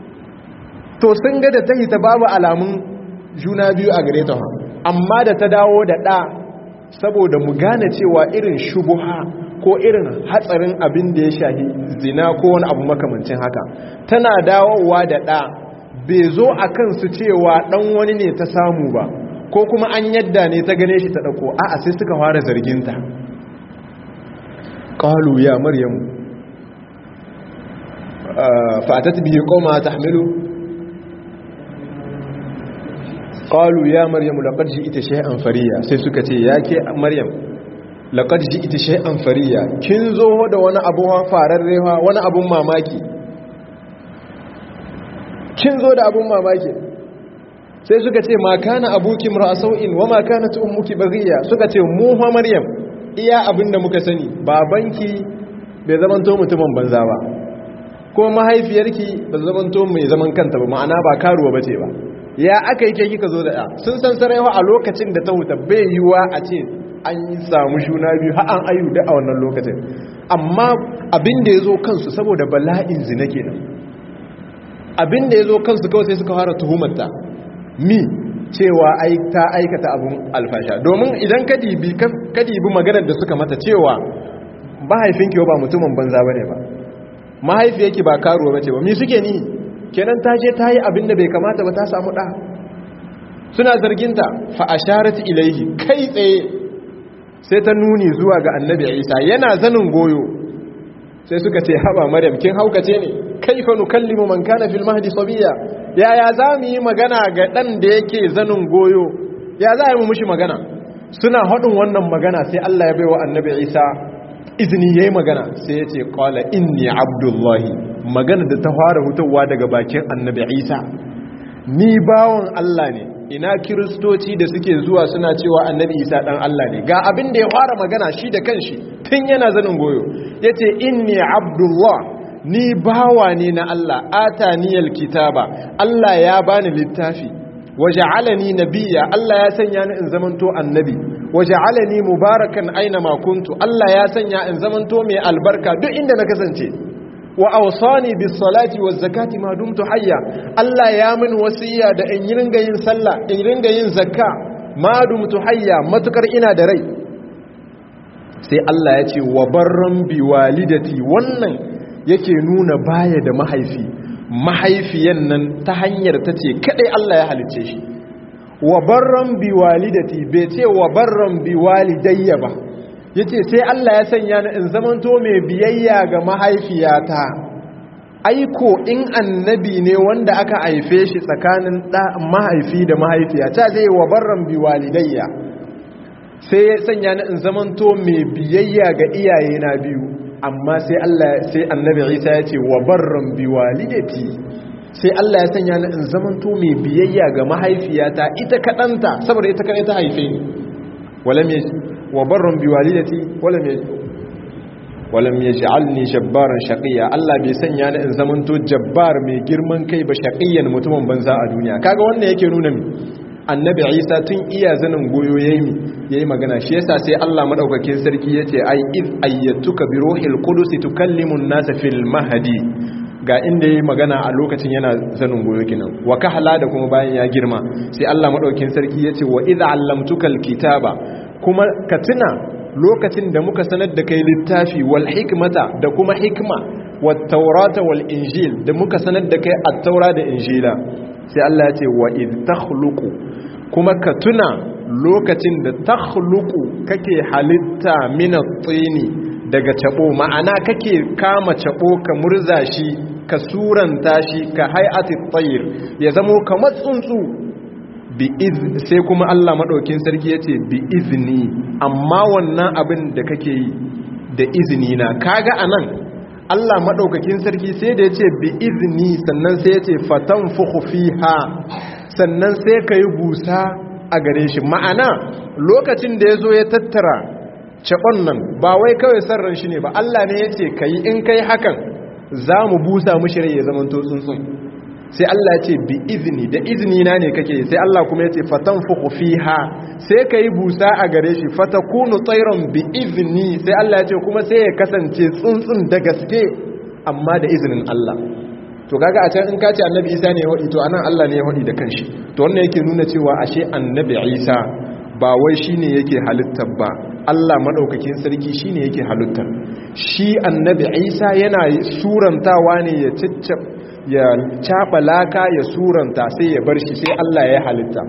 to sun ga da ta hita babu alamun juna biyu a gare ta amma da ta dawo da ɗa saboda mu gane cewa irin shubuha ko irin hatsarin abin da ya shahi zina ko wani abu makamancin haka tana dawowa da ɗa bai zo a kansu cewa ɗan wani ne ta samu ba ko kuma an yadda ne ta gane shi ta ɗauko a sai suka fara zarginta ƙalu ya maryamu fatat biyu koma ta hamilu ƙalu ya maryamu laƙar ji ita shai'an fariya sai suka ce ya ke maryam laƙar ji ita shai'an fariya kin zo da wani abu fararrewa wani abun mamaki kin zo da abun mamaki sai suka ce ma kana abuki sau'in wa ma kana ummuki baghiya suka ce mu fa maryam iya abinda muka sani babanki bai zamanto mutumin banza ba kuma mahaifiyarki ba zamanto mai zaman kanta ba ma'ana ba karuwa bace ba ya aka yi ke kika zo da ya sun san saraiwa a lokacin da ta huta bai yiwa a ce an yi samu shuna biyu har an ayu da a wannan lokacin amma abin da ya zo kansu saboda bala'in zina kenan abin da ya zo kansu kawai sai suka fara tuhumarta mi cewa ai ta aikata abin alfasha domin idan ka dibi maganar da suka mata cewa mahaifinki ba mutumin banza ba ne ba mahaifiyarki ba karuwa ba ce ba mi suke ni kenan ta je ta yi abin da bai kamata ba ta samu ɗa suna zarginta fa asharat ilaihi kai tsaye sai ta nuni zuwa ga annabi isa yana zanin goyo sai suka ce haba maryam kin haukace ne kaifa nukallimu man kana fil mahdi sabiya yaya za mu yi magana ga dan da yake zanin goyo ya za mu mushi magana suna hadin wannan magana sai Allah ya baiwa annabi isa izini yayi magana sai ya ce qala inni abdullahi magana da ta fara hutawa daga bakin annabi isa ni bawon Allah ne ina kiristoci da suke zuwa suna cewa annabi isa dan Allah ne ga abin da ya fara magana shi da kanshi tun yana zanin goyo yace inni abdullah ni bawa ne na Allah ataniyal kitaba Allah ya bani littafi waja'alani nabiyya Allah ya sanya ni in zamanto annabi waja'alani mubarakan aina ma kuntu Allah ya sanya in zamanto mai albarka duk inda na kasance wa awsani bis salati waz zakati ma dumtu hayya Allah ya min wasiya da in ringa yin sallah in ringa yin zakka ma dumtu hayya matukar ina da rai sai Allah ya ce wa barran bi walidati wannan yake nuna baya da mahaifi mahaifiyan nan ta hanyar ta ce kadai Allah ya halicce shi wa barran bi walidati bai ce wa barran bi walidayya ba yace sai Allah ya sanya ni in zamanto mai biyayya ga mahaifiyata aiko in annabi ne wanda aka haife shi tsakanin mahaifi da mahaifiya ta zai wa barran bi walidayya sai ya sanya ni in zamanto mai biyayya ga iyaye na biyu amma sai Allah sai annabi Isa ya ce wa barran bi walidati sai Allah ya sanya ni in zamanto mai biyayya ga mahaifiyata ita kadanta saboda ita kadai ta haife ni walam wa barran bi walidati walam walam yaj'alni jabbaran shaqiyya Allah bai sanya ni in zamanto jabbar mai girman kai ba shaqiyyan mutumin banza a duniya kaga wannan yake nuna mi annabi Isa tun iya zanin goyo yayi yayi magana shi yasa sai Allah madaukakin sarki yace ai id ayyatuka bi ruhil qudus tukallimu an-nasa fil mahdi ga inda yayi magana a lokacin yana zanin goyo kinan wa kahla da kuma bayan ya girma sai Allah madaukakin sarki yace wa idh allamtukal kitaba kuma ka tuna lokacin da muka sanar da kai littafi wal hikmata da kuma hikma wat taurata wal injil da muka sanar da kai at-taura da injila sai Allah ya ce wa id takhluqu kuma ka tuna lokacin da takhluqu kake halitta min at-tini daga cabo ma'ana kake kama cabo ka murza shi ka suranta shi ka hay'ati at-tayr ya zamo kamar tsuntsu sai kuma Allah maɗaukin sarki ya ce bi izini amma wannan abin da kake yi da izini na kaga a nan Allah maɗaukakin sarki sai da ya ce bi izini sannan sai ya ce fatan ha sannan sai ka yi busa a gare shi ma'ana lokacin da ya zo ya tattara caɓon nan ba wai kawai sarran shi ne ba Allah ne ya ce ka yi in kai hakan za mu busa mushi rai ya zama tsuntsun sai Allah ce bi izini da izini na ne kake sai Allah kuma yace fatanfukhu fiha sai kai busa a gare shi fatakunu tayran bi izini sai Allah ya ce kuma sai ya kasance tsuntsun da gaske amma da izinin Allah to kaga a can in ka ce annabi Isa ne ya wadi to anan Allah ne ya wadi da kanshi to wannan yake nuna cewa ashe annabi Isa ba wai shine yake halittar ba Allah madaukakin sarki shine yake halittar shi annabi Isa yana surantawa ne ya ciccab ya caɓa laka ya suranta sai ya bar shi sai Allah ya halitta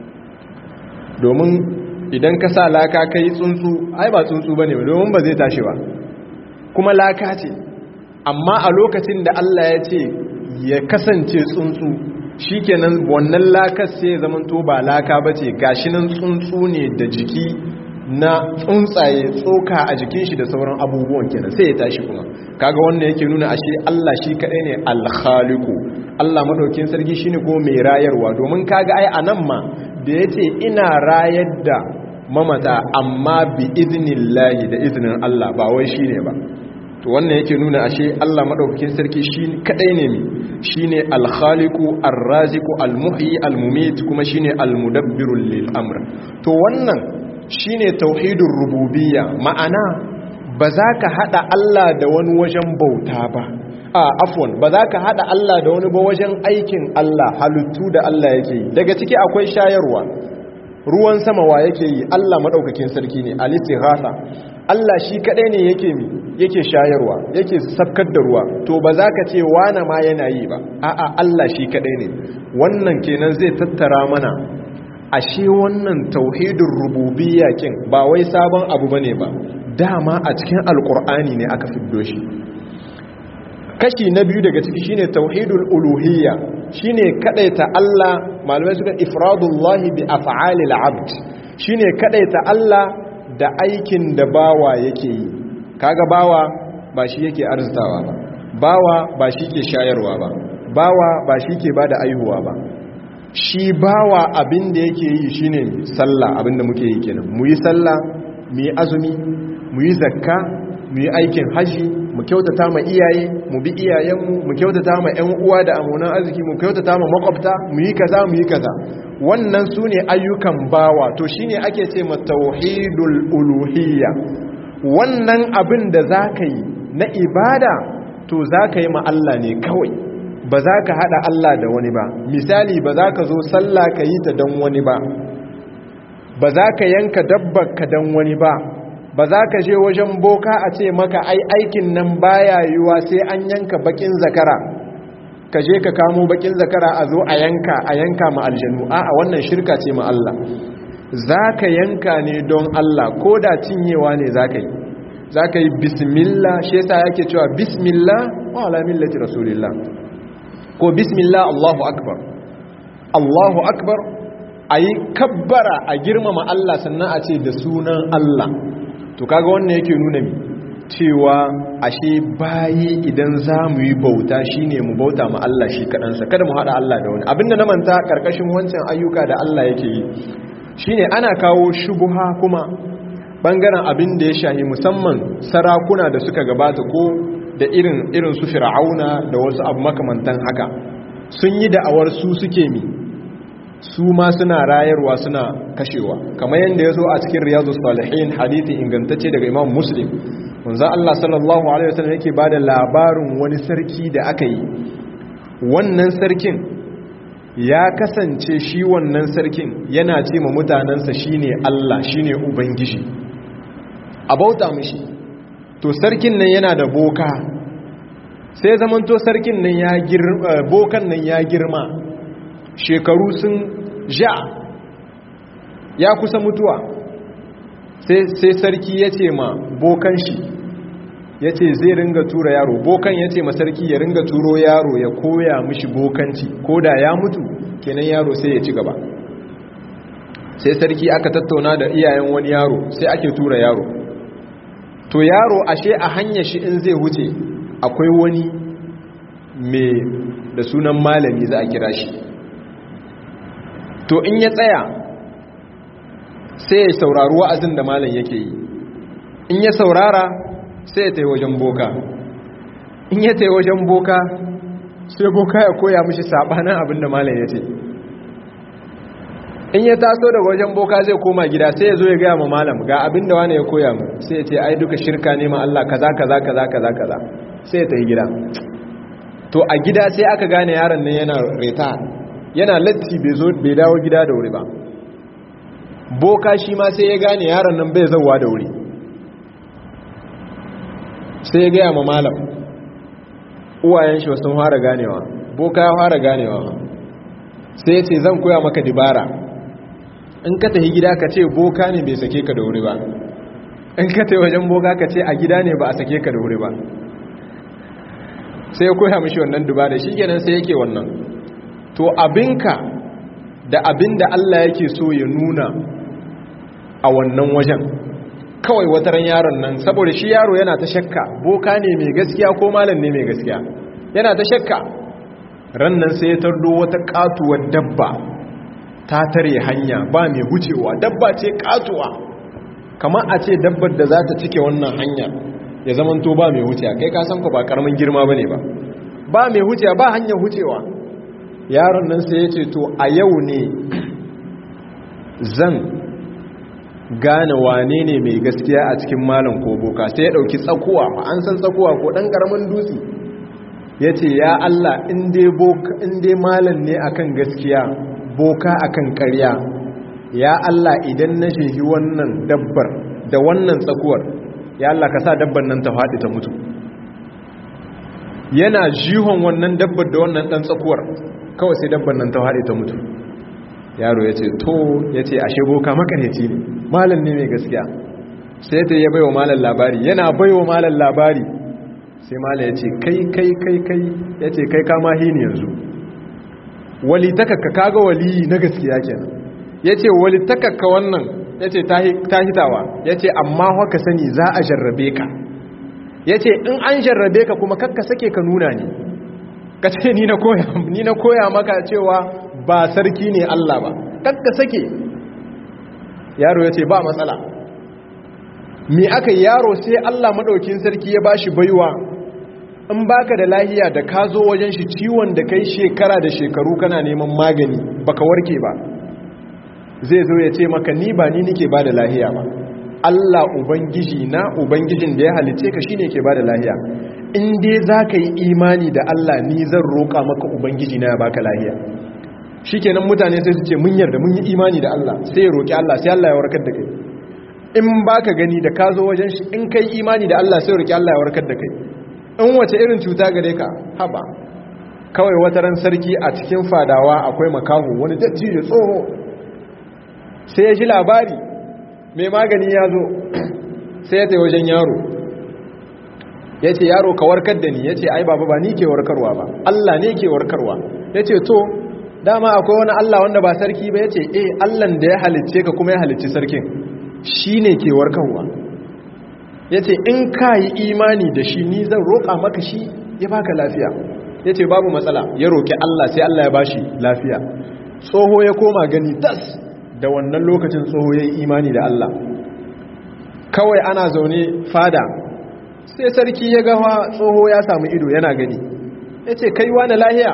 domin idan ka sa laka ka yi tsuntsu ai ba tsuntsu ba ne domin ba zai tashi ba kuma laka ce amma a lokacin da Allah ya ce ya kasance tsuntsu shi kenan wannan lakar sai zamanto ba laka ba ce gashi nan tsuntsu ne da jiki na tsuntsaye tsoka a jikin shi da sauran abubuwan kenan sai ya tashi kuma kaga wannan yake nuna ashe Allah shi kadai ne al-khaliqu Allah madaukin sarki shine ko mai rayarwa domin kaga ai anan ma da yace ina rayar da mamata amma bi idnillahi da iznin Allah ba wai shine ba to wannan yake nuna ashe Allah madaukakin sarki shi kadai ne mi shine al-khaliqu ar-raziqu al-muhyi al-mumit kuma shine al-mudabbiru lil amr to wannan shine tauhidin rububiyya ma'ana ba za ka hada Allah da wani wajen bauta ba a afwan ba za ka hada Allah da wani ba wajen aikin Allah halittu da Allah yake yi daga ciki akwai shayarwa ruwan sama wa yake yi Allah madaukakin sarki ne al-istighatha Allah shi kadai ne yake mi yake shayarwa yake sabkar da ruwa to ba za ka ce wana ma yana yi ba a'a Allah shi kadai ne wannan kenan zai tattara mana ashe wannan tauhidin rububiyya kin ba wai sabon abu bane ba dama a cikin alkur'ani ne aka fiddo shi kashi na biyu daga ciki shine tauhidul uluhiyya shine kadaita Allah malamai suka ifradullahi bi af'alil abd shine kadaita Allah da aikin da bawa yake yi kaga bawa ba shi yake arzitawa ba bawa ba shi ke shayarwa ba bawa ba shi ke bada aihuwa ba shi bawa abin da yake yi shine sallah abin da muke yi kenan mu yi sallah mu yi azumi mu yi zakka mu yi aikin haji mu kyautata ma iyaye mu bi iyayenmu mu kyautata ma ƴan uwa da amonan arziki mu kyautata ma makwabta mu yi kaza mu yi kaza wannan su ne ayyukan bawa to shine ake ce ma tauhidul uluhiyya wannan abin da za ka yi na ibada to za ka yi ma Allah ne kawai ba za ka haɗa Allah da wani ba misali ba za ka zo sallah ka yi ta don wani ba ba za ka yanka dabbar ka don wani ba ba za ka je wajen boka a ce maka ai aikin nan baya yiwa sai an yanka bakin zakara ka je ka kamo bakin zakara a zo a yanka a yanka ma aljanu a a wannan shirka ce ma Allah za ka yanka ne don Allah ko da cinyewa ne za ka yi za ka yi bismillah shi yasa yake cewa bismillah wa ala millati rasulillah ko bismillah Allahu akbar Allahu akbar ayi kabbara a girmama Allah sannan a ce da sunan Allah to kaga wannan yake nuna mi cewa ashe bayi idan za mu yi bauta shine mu bauta ma Allah shi kaɗansa kada mu haɗa Allah da wani abinda na manta ƙarƙashin wancan ayyuka da Allah yake yi shine ana kawo shubuha kuma bangaren abin da ya shahi musamman sarakuna da suka gabata ko da irin irin su fir'auna da wasu abu makamantan haka sun yi da'awar su suke mi su ma suna rayarwa suna kashewa kamar yadda ya zo a cikin riyadu salihin hadithi ingantacce daga imam muslim wanzu Allah sallallahu alaihi wasallam yake bada labarin wani sarki da aka yi wannan sarkin ya kasance shi wannan sarkin yana ce ma mutanensa shine Allah shine ubangiji a bauta mishi to sarkin nan yana da boka sai zamanto sarkin nan ya girma bokan nan ya girma shekaru sun ja ya kusa mutuwa sai sarki ya ce ma bokan shi ya ce zai ringa tura yaro bokan ya ce ma sarki ya ringa turo yaro ya koya mishi bokanci ko da ya mutu kenan yaro sai ya ci gaba sai sarki aka tattauna da iyayen wani yaro sai ake tura yaro to yaro ashe a hanyar shi in zai wuce akwai wani mai da sunan malami za a kira shi to in ya tsaya sai ya saurari wa'azin da malam yake yi in ya saurara sai ya tai wajen boka in ya tai wajen boka sai boka ya koya mishi sabanin abin da malam ya ce in ya taso daga wajen boka zai koma gida sai ya zo ya gaya ma malam ga abin da wani ya koya mu sai ya ce ai duka shirka ne ma Allah kaza kaza kaza kaza kaza sai ya tafi gida to a gida sai aka gane yaron nan yana reta yana latti bai zo bai dawo gida da wuri ba boka shi ma sai ya gane yaron nan bai zauwa da wuri sai ya gaya ma malam uwayen shi sun fara ganewa boka ya fara ganewa sai ya ce zan koya maka dibara in ka tafi gida ka ce boka ne bai sake ka da wuri ba in ka tafi wajen boka ka ce a gida ne ba a sake ka da wuri ba sai ya koya mishi wannan dibara shi kenan sai yake wannan to abinka da abin da Allah yake so ya nuna a wannan wajen kawai wataran yaron nan saboda shi yaro yana ta shakka boka ne mai gaskiya ko malam ne mai gaskiya yana ta shakka ran nan sai ya tardo wata katuwar dabba ta tare hanya ba mai hucewa dabba ce katuwa kamar a ce dabbar da za ta cike wannan hanya ya zamanto ba mai hucewa kai ka san ku ba karamin girma bane ba ba mai hucewa ba hanyar hucewa yaron nan sai ya ce to a yau ne zan gane wane ne mai gaskiya a cikin malam ko boka sai ya dauki tsakuwa ma an san tsakuwa ko dan karamin dutse ya ce ya Allah in dai malam ne akan gaskiya boka akan karya ya Allah idan na shehi wannan dabbar da wannan tsakuwar ya Allah ka sa dabbar nan ta faɗi ta mutu yana jihon wannan dabbar da wannan ɗan tsakuwar kawai sai dabbar nan ta faɗi ta mutu yaro ya ce to ya ce ashe boka makareci ne malam ne mai gaskiya sai ta yi baiwa malam labari yana baiwa malam labari sai malam ya ce kai kai kai kai ya ce kai kama hini yanzu wali takakka kaga wali na gaskiya kenan ya ce wali takakka wannan ya ce ta hitawa ya ce amma haka sani za a jarrabe ka ya ce in an jarrabe ka kuma kakka sake ka nuna ne ka ce ni na koya maka cewa ba sarki ne Allah ba kakka sake yaro ya ce ba matsala mi aka yaro sai Allah maɗaukin sarki ya bashi baiwa in baka da lahiya da ka zo wajen shi ciwon da kai shekara da shekaru kana neman magani baka warke ba zai zo ya ce maka ni ba ni nike ba da lahiya ba Allah ubangiji na ubangijin da ya halice ka shine ke ba da lahiya in dai za ka yi imani da Allah ni zan roƙa maka ubangiji na ya baka lahiya shikenan mutane sai su ce mun yarda mun yi imani da Allah sai ya roƙi Allah sai Allah ya warkar da kai in baka gani da ka zo wajen shi in kai imani da Allah sai ya roƙi Allah ya warkar da kai in wace irin cuta gare ka haba kawai wata ran sarki a cikin fadawa akwai makahu wani dattijo tsoho sai ya ji labari mai magani ya zo sai ya tai wajen yaro ya ce yaro ka warkar da ni ya ce ai baba ba ni ke warkarwa ba Allah ne ke warkarwa ya ce to dama akwai wani Allah wanda ba sarki ba ya ce eh Allahn da ya halicce ka kuma ya halicci sarkin shi ne ke warkarwa ya ce in ka yi imani da shi ni zan roƙa maka shi ya baka lafiya ya ce babu matsala ya roƙi Allah sai Allah ya bashi lafiya tsoho ya koma gani tas da wannan lokacin tsoho ya yi imani da Allah kawai ana zaune fada sai sarki ya gawa tsoho ya samu ido yana gani ya ce kai wani lahiya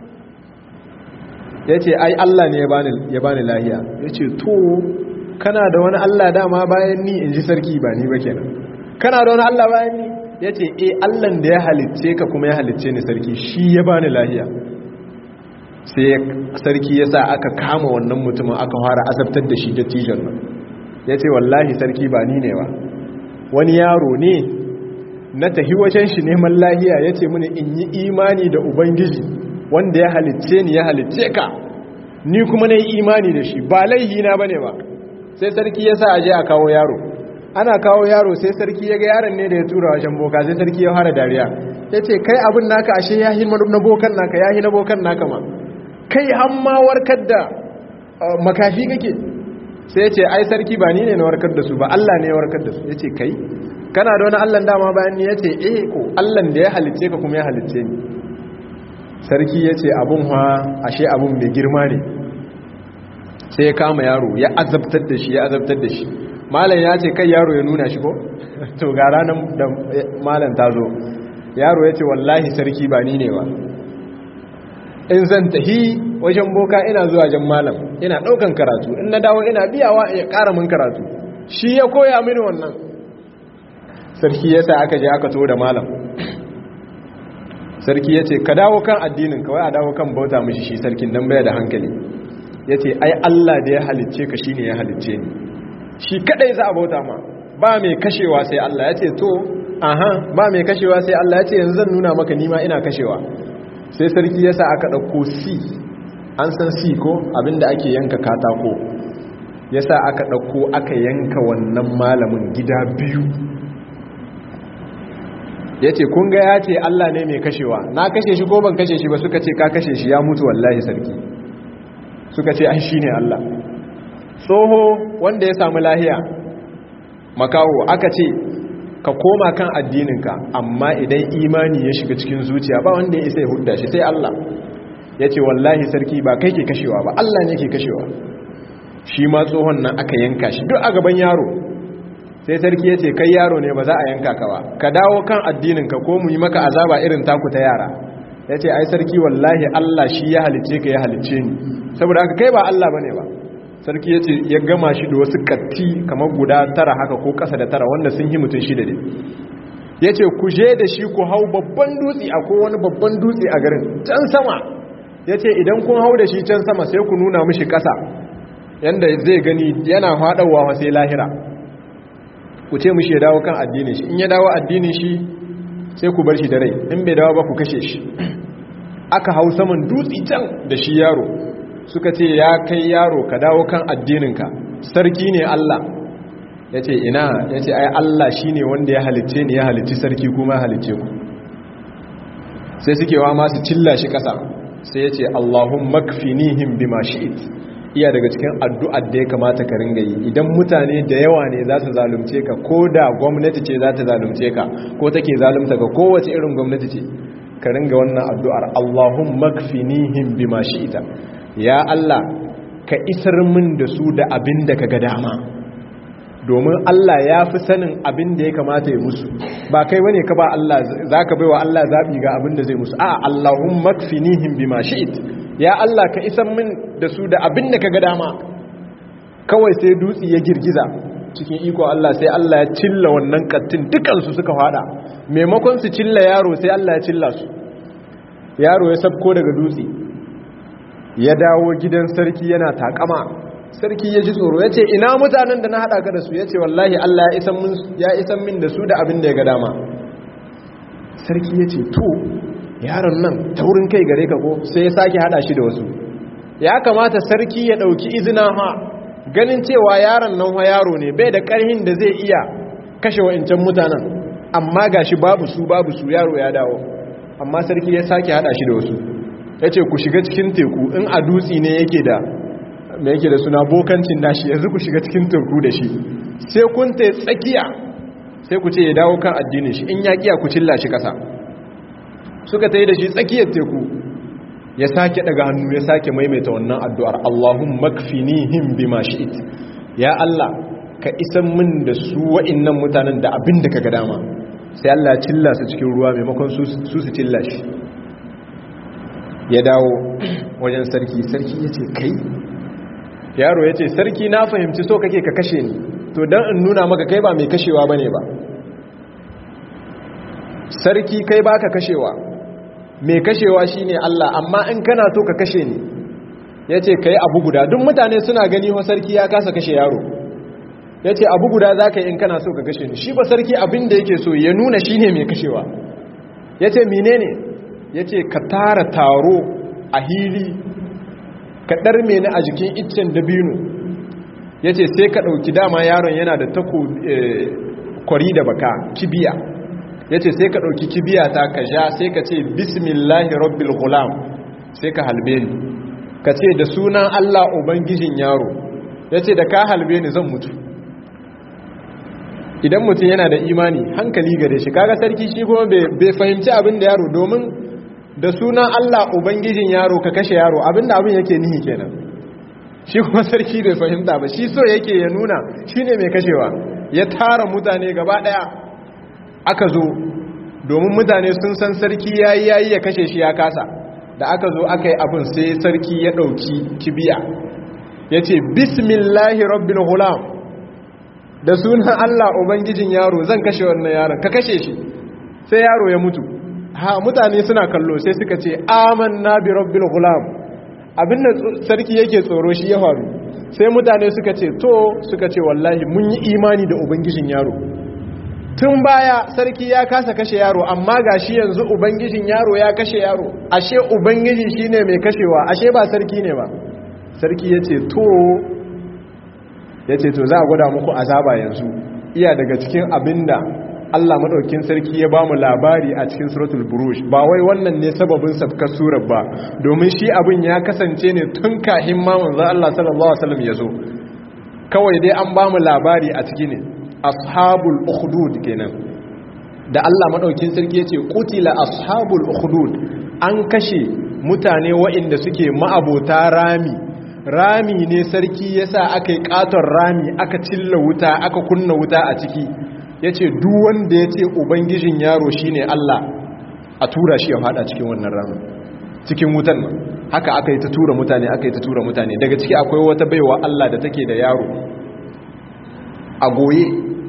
ya ce ai Allah ne ya bani lahiya ya ce to kana da wani Allah dama bayan ni in ji sarki ba ni ba kenan kana da wani Allah bayan ni ya ce e Allahn da ya halicce ka kuma ya halicce ni sarki shi ya bani lahiya sai sarki ya sa aka kama wannan mutumin aka fara azabtar da shi da tijon nan ya ce wallahi sarki ba ni ne ba wani yaro ne na tahi wajen shi neman lahiya ya ce mini in yi imani da ubangiji wanda ya halicce ni ya halicce ka ni kuma na yi imani da shi ba laihi na bane ba sai sarki ya sa a je a kawo yaro ana kawo yaro sai sarki ya ga yaron ne da ya tura wajen boka sai sarki ya fara dariya ya ce kai abin naka ashe ya yi na bokan naka ya yi na bokan naka ma kai hamma warkar da makafi kake sai ya ce ai sarki ba ni ne na warkar da su ba Allah ne ya warkar da su ya ce kai kana da wani Allah dama bayan ni ya ce eh ko Allah da ya halicce ka kuma ya halicce ni sarki ya ce abun ha ashe abun mai girma ne sai ya kama yaro ya azabtar da shi ya azabtar da shi malam ya ce kai yaro ya nuna shi ko to ga ranar da malam ta zo yaro ya ce wallahi sarki ba ni ne ba in zan tahi wajen boka ina zuwa jan malam ina daukan karatu in na dawo ina biyawa ya kara min karatu shi ya koya mini wannan sarki ya sa aka je aka to da malam sarki ya ce ka dawo kan addinin kawai a dawo kan bauta mishi shi sarkin don baya da hankali ya ce ai Allah da ya halicce ka shi ne ya halicce ni shi kadai za a bauta ma ba mai kashewa sai Allah ya ce to aha ba mai kashewa sai Allah ya ce yanzu zan nuna maka nima ina kashewa sai sarki ya sa aka ɗauko si an san si ko abinda ake yanka katako ya sa aka ɗauko aka yanka wannan malamin gida biyu ya ce kun ga ya ce Allah ne mai kashewa na kashe shi ko ban kashe shi ba suka ce ka kashe shi ya mutu wallahi sarki suka ce an shi ne Allah tsoho wanda ya samu lahiya makawo aka ce ka koma kan addininka amma idan imani ya shiga cikin zuciya ba wanda ya isa ya hudda shi sai Allah ya ce wallahi sarki ba kai ke kashewa ba Allah ne ke kashewa shi ma tsohon nan aka yanka shi duk a gaban yaro sai sarki ya ce kai yaro ne ba za a yanka ka ba ka dawo kan addininka ko mu yi maka azaba irin taku ta yara ya ce ai sarki wallahi Allah shi ya halicce ka ya halicce ni saboda haka kai ba Allah bane ba sarki ya ce ya gama shi da wasu katti kamar guda tara haka ko ƙasa da tara wanda sun yi mutum shida ne ya ce ku je da shi ku hau babban dutse a wani babban dutse a garin can sama ya ce idan kun hau da shi can sama sai ku nuna mishi ƙasa yadda zai gani yana haɗawa sai lahira ku ce mishi ya dawo kan addinin shi in ya dawo addinin shi sai ku bar shi da rai in bai dawo ba ku kashe shi aka hau saman dutse can da shi yaro suka ce ya kai yaro ka dawo kan addininka sarki ne Allah ya ce ina ya ce ai Allah shi ne wanda ya halicce ni ya halicci sarki kuma ya halicce ku sai suke wa masu cilla shi ƙasa sai ya ce Allahun makfinihim bima shi'it iya daga cikin addu'ar da ya kamata ka ringa yi idan mutane da yawa ne za su zalunce ka ko da gwamnati ce za ta zalunce ka ko take zalunta ka kowace irin gwamnati ce ka ringa wannan addu'ar Allahun makfinihim bima shi'ita ya Allah ka isar min da su da abin da ka ga dama domin Allah ya fi sanin abin da ya kamata ya musu ba kai bane ka ba Allah za ka baiwa Allah zaɓi ga abin da zai musu a Allahun makfinihim bima shi'it ya Allah ka isar min da su da abin da ka ga dama kawai sai dutse ya girgiza cikin iko Allah sai Allah ya cilla wannan kattin dukansu suka fada maimakon su cilla yaro sai Allah ya cilla su yaro ya sabko daga dutse ya dawo gidan sarki yana takama sarki ya ji tsoro ya ce ina mutanen da na haɗa ka da su ya ce wallahi Allah ya isan min da su da abin da ya ga dama sarki ya ce to yaron nan taurin kai gare ka ko sai ya sake haɗa shi da wasu ya kamata sarki ya ɗauki izina ha ganin cewa yaron nan wa yaro ne bai da karhin da zai iya kashe wa'incan mutanen amma gashi babu su babu su yaro ya dawo amma sarki ya sake hada shi da wasu ya ce ku shiga cikin teku in a dutsi ne yake da mai yake da suna bokancin nashi yanzu ku shiga cikin teku da shi sai kun ta tsakiya sai ku ce ya dawo kan addinin shi in ya kiya ku cilla shi kasa suka ta yi da shi tsakiyar teku ya sake daga hannu ya sake maimaita wannan addu'ar Allahun makfinihim bima shi'it ya Allah ka isan min da su wa'innan mutanen da abin da ka ga dama sai Allah cilla su cikin ruwa maimakon su su cilla shi ya dawo wajen sarki sarki ya ce kai yaro ya ce sarki na fahimci so kake ka kashe ni to don in nuna maka kai ba mai kashewa ba ne ba sarki kai ba ka kashewa mai kashewa shi ne Allah amma in kana so ka kashe ni ya ce ka yi abu guda duk mutane suna gani wa sarki ya kasa kashe yaro ya ce abu guda za ka yi in kana so ka kashe ni shi ba sarki abin da yake so ya nuna shi ne mai kashewa ya ce mine ne ya ce ka tara taro a hili ka ɗarme ni a jikin iccen dabino ya ce sai ka ɗauki dama yaron yana da tako kwari da baka kibiya ya ce sai ka ɗauki kibiya ta ka ja sai ka ce bismillahi rabbil gulam sai ka halbe ni ka ce da sunan allah ubangijin yaro ya ce da ka halbe ni zan mutu idan mutum yana da imani hankali gare shi kaga sarki shi kuma bai fahimci abin da yaro domin da sunan Allah ubangijin yaro ka kashe yaro abinda abin yake nihi kenan shi kuma sarki bai fahimta ba shi so yake ya nuna shine mai kashewa ya tara mutane gaba daya aka zo domin mutane sun san sarki yayi yayi ya kashe shi ya kasa da aka zo aka yi abin sai sarki ya dauki kibiya yace bismillahi rabbil ghulam da sunan Allah Ubangijin yaro zan kashe wannan yaron ka kashe shi sai yaro ya mutu ha mutane suna kallo sai suka ce amanna bi rabbil ghulam abinda sarki yake tsoro shi ya faru sai mutane suka ce to suka ce wallahi mun yi imani da ubangijin yaro tun baya sarki ya kasa kashe yaro amma gashi yanzu ubangijin yaro ya kashe yaro ashe ubangiji shine mai kashewa ashe ba sarki ne ba sarki yace to ya ce to za a gwada muku azaba yanzu iya daga cikin abinda Allah maɗaukin sarki ya ba mu labari a cikin suratul burush ba wai wannan ne sababin sabkar surar ba domin shi abin ya kasance ne tun kahin ma manzo Allah sallallahu alaihi wasallam ya zo kawai dai an ba mu labari a ciki ne ashabul ukhdud kenan da Allah maɗaukin sarki ya ce qutila ashabul ukhdud an kashe mutane waɗanda suke ma'abota rami rami ne sarki ya sa aka yi katon rami aka cilla wuta aka kunna wuta a ciki ya ce wanda ya ce ubangijin yaro shi ne Allah a tura shi ya fada cikin wannan ramin cikin wutan nan haka aka yi ta tura mutane aka yi ta tura mutane daga ciki akwai wata baiwa Allah da take da yaro a goye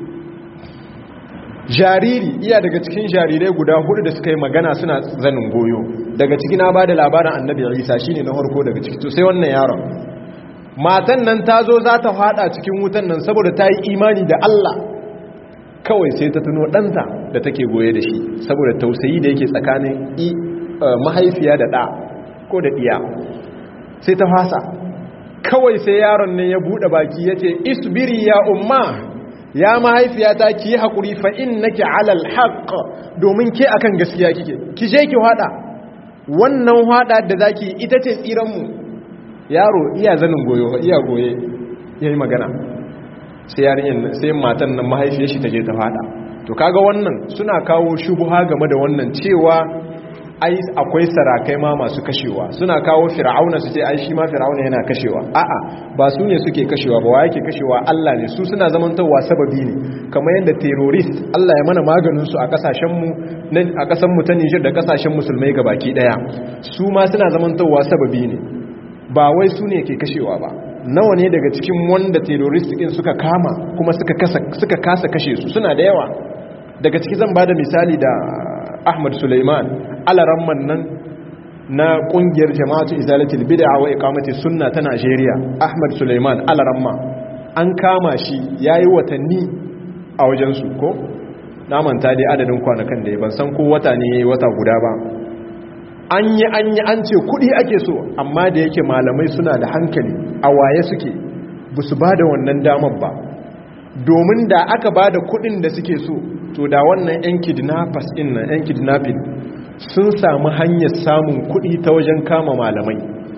jariri iya daga cikin jarirai guda hudu da suka yi magana suna zanin goyo daga ciki na ba da labarin annabi isa shine na harko daga ciki to sai wannan yaron matan nan ta zo za ta fada cikin wutan nan saboda ta yi imani da Allah kawai sai ta tuno ɗanta da take goye da shi saboda tausayi da yake tsakanin mahaifiya da ɗa ko da ɗiya sai ta fasa kawai sai yaron nan ya buɗe baki ya ce isbiri ya umma ya mahaifiyata ki yi haƙuri fa'in nake alal haƙ domin ke akan gaskiya kike ki je ki haɗa wannan haɗa da za ki ita ce tsiranmu yaro iya zanin goyo iya goye ya yi magana sai yarin sai matan nan mahaifiyar shi ta je ta haɗa to kaga wannan suna kawo shubuha game da wannan cewa ai akwai sarakai ma masu kashewa suna kawo fir'auna su ce ai shi ma fir'auna yana kashewa a'a ba su ne suke kashewa ba wa yake kashewa Allah ne su suna zamantawa sababi ne kamar yadda terrorist Allah ya mana maganin su a kasashen mu a kasan mu ta Niger da kasashen musulmai gabaki daya su ma suna zamantawa sababi ne ba wai su ne ke kashewa ba nawa ne daga cikin wanda terrorist din suka kama kuma suka kasa suka kasa kashe su suna da yawa daga ciki zan bada misali da Ahmad Suleiman alaramman nan na kungiyar jama'atu izalatul bid'a wa iqamati sunna ta Najeriya Ahmad Suleiman alaramma an kama shi yayi watanni a wajen su ko na manta dai adadin kwanakan da ya ban san ko wata ne yayi wata guda ba an yi an yi an ce kudi ake so amma da yake malamai suna da hankali a waye suke ba su ba da wannan damar ba domin da aka ba da kudin da suke so to da wannan 'yan kidnappers din nan 'yan kidnapping sun samu hanyar samun kudi ta wajen kama malamai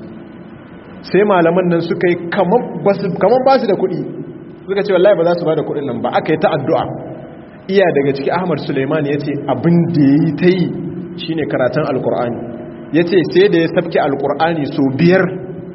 sai malaman nan suka yi kamar ba su da kudi suka ce wallahi ba za su ba da kudin nan ba aka yi ta addu'a iya daga ciki ahmad suleiman ya ce abin da ya yi ta yi shi ne karatun alkur'ani ya ce sai da ya sabke alkur'ani so biyar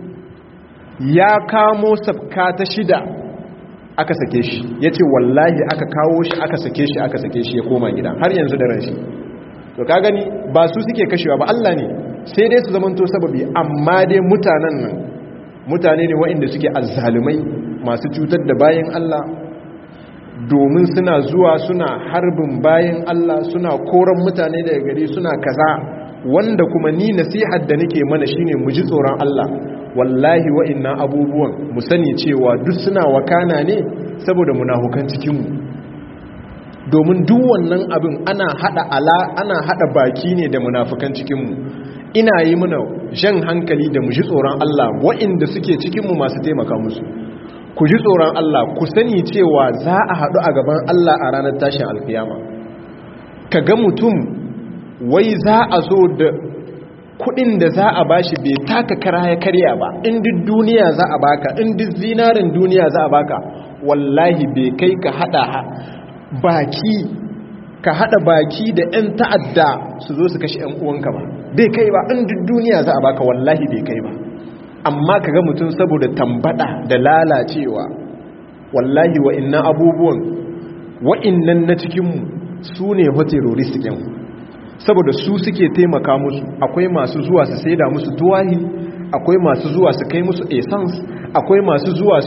ya kamo sabka ta shida aka sake shi ya ce wallahi aka kawo shi aka sake shi aka sake shi ya koma gida har yanzu da ran shi to ka gani ba su suke kashewa ba Allah ne sai dai su zamanto sababi amma dai mutanen nan mutane ne waɗanda suke azzalumai masu cutar da bayan Allah domin suna zuwa suna harbin bayan Allah suna koran mutane daga gari suna kaza wanda kuma ni nasihar da nake mana shine mu ji tsoron Allah wallahi wa'annan abubuwan mu sani cewa duk suna wakana ne saboda munafukan cikin mu domin duk wannan abin ana hada ala ana hada baki ne da munafukan cikin mu ina yi mana jan hankali da mu ji tsoron Allah wa'inda suke cikin mu masu taimaka musu ku ji tsoron Allah ku sani cewa za a haɗu a gaban Allah a ranar tashin alkiyama ka ga mutum wai za a zo da kudin da za a bashi bai taka kara ya karya ba in duk duniya za a baka in duk zinarin duniya za a baka wallahi bai kai ka hada baki ka hada baki da 'yan ta'adda su zo su kashe 'yan uwanka ba bai kai ba in duk duniya za a baka wallahi bai kai ba amma ka ga mutum saboda tambada da lalacewa wallahi wa'innan abubuwan wa'innan na cikinmu su ne terrorist ɗin saboda su suke taimaka musu akwai masu zuwa su saida musu tuwahi akwai masu zuwa su kai musu essence akwai masu zuwa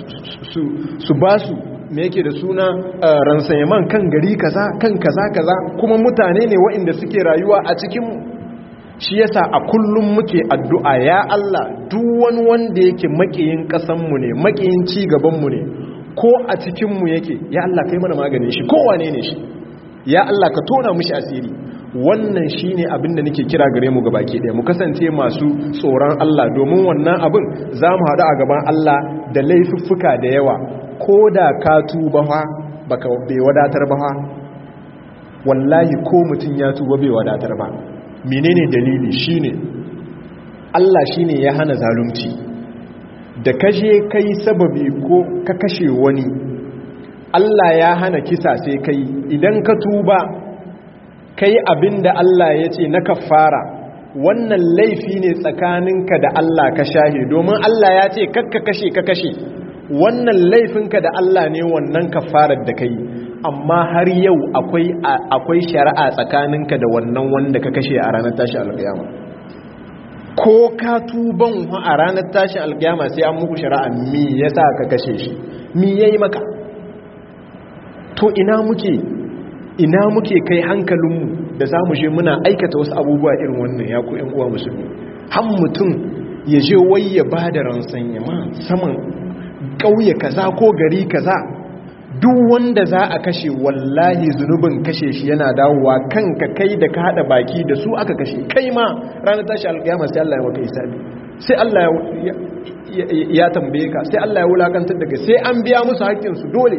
su ba su me yake da suna ransayaman kan gari kaza kan kaza kaza kuma mutane ne wa'inda suke rayuwa a cikinmu shi yasa a kullum muke addu'a ya Allah duk wani wanda yake makiyin kasanmu ne makiyin ci gabanmu ne ko a cikinmu yake ya Allah kai mana maganin shi ko wane ne shi ya Allah ka tona mushi asiri wannan shine abin da nake kira gare mu gabaki ɗaya mu kasance masu tsoron Allah domin wannan abin za mu haɗu a gaban Allah da laifuffuka da yawa ko da ka tuba fa baka bai wadatar ba fa wallahi ko mutum ya tuba bai wadatar ba menene dalili shine Allah shine ya hana zalunci da kashe kai sababi ko ka kashe wani Allah ya hana kisa sai kai idan ka tuba kai abinda Allah ya ce na kafara wannan laifi ne tsakaninka da Allah ka shahe domin Allah ya ce kakka kashe ka kashe wannan laifinka da Allah ne wannan kafarar da kai amma har yau akwai akwai shari'a tsakaninka da wannan wanda ka kashe a ranar tashi alƙiyama ko ka tuban a ranar tashi alƙiyama sai an muku shari'a me yasa ka kashe shi me yayi maka to ina muke ina muke kai hankalinmu da zamu je muna aikata wasu abubuwa irin wannan ya ku ƴan uwa musulmi har mutum ya je wai ya bada ransan yama saman ƙauye kaza ko gari kaza duk wanda za a kashe wallahi zunubin kashe shi yana dawowa kanka kai da ka hada baki da su aka kashe kai ma ranar tashi alƙiyama sai Allah ya maka isabi sai Allah ya tambaye ka sai Allah ya wulakantar daga sai an biya musu haƙƙinsu dole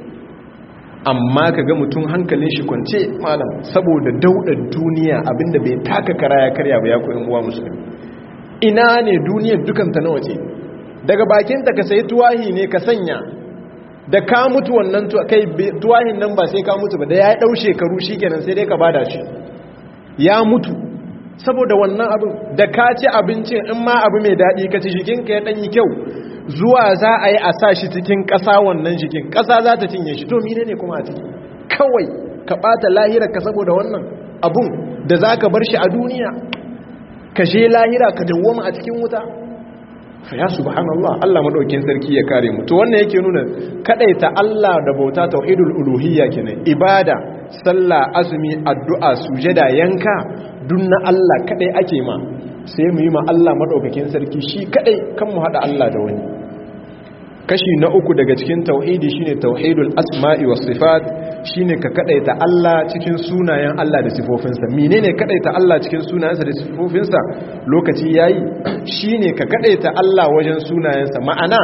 amma ka ga mutum hankalin shi kwance malam saboda daudar duniya abinda bai taka kara ya karya ba ya koyan uwa musulmi ina ne duniyar dukanta na waje daga bakinta ka sayi tuwahi ne ka sanya da ka mutu wannan kai tuwahin nan ba sai ka mutu ba da ya ɗau shekaru shi kenan sai dai ka bada shi ya mutu saboda wannan abin da ka ci abincin in ma abu mai daɗi ka ci jikinka ya ɗanyi kyau zuwa za a yi a sa shi cikin ƙasa wannan jikin ƙasa za ta cinye shi to mine ne kuma a ciki kawai ka ɓata lahira ka saboda wannan abun da za ka bar shi a duniya ka je lahira ka dawwama a cikin wuta ya subhanallah Allah madaukin sarki ya kare mu to wannan yake nuna kadaita Allah da bauta tauhidul uluhiyya kenan ibada sallah azumi addu'a sujada yanka dunna Allah kadai ake ma sai mu yi ma Allah madaukakin sarki shi kadai kan mu hada Allah da wani kashi na uku daga cikin tauhidi shine tauhidul asma'i was sifat shine ka kadaita Allah cikin sunayen Allah da sifofinsa menene kadaita Allah cikin sunayensa da sifofinsa lokaci yayi shine ka kadaita Allah wajen sunayensa ma'ana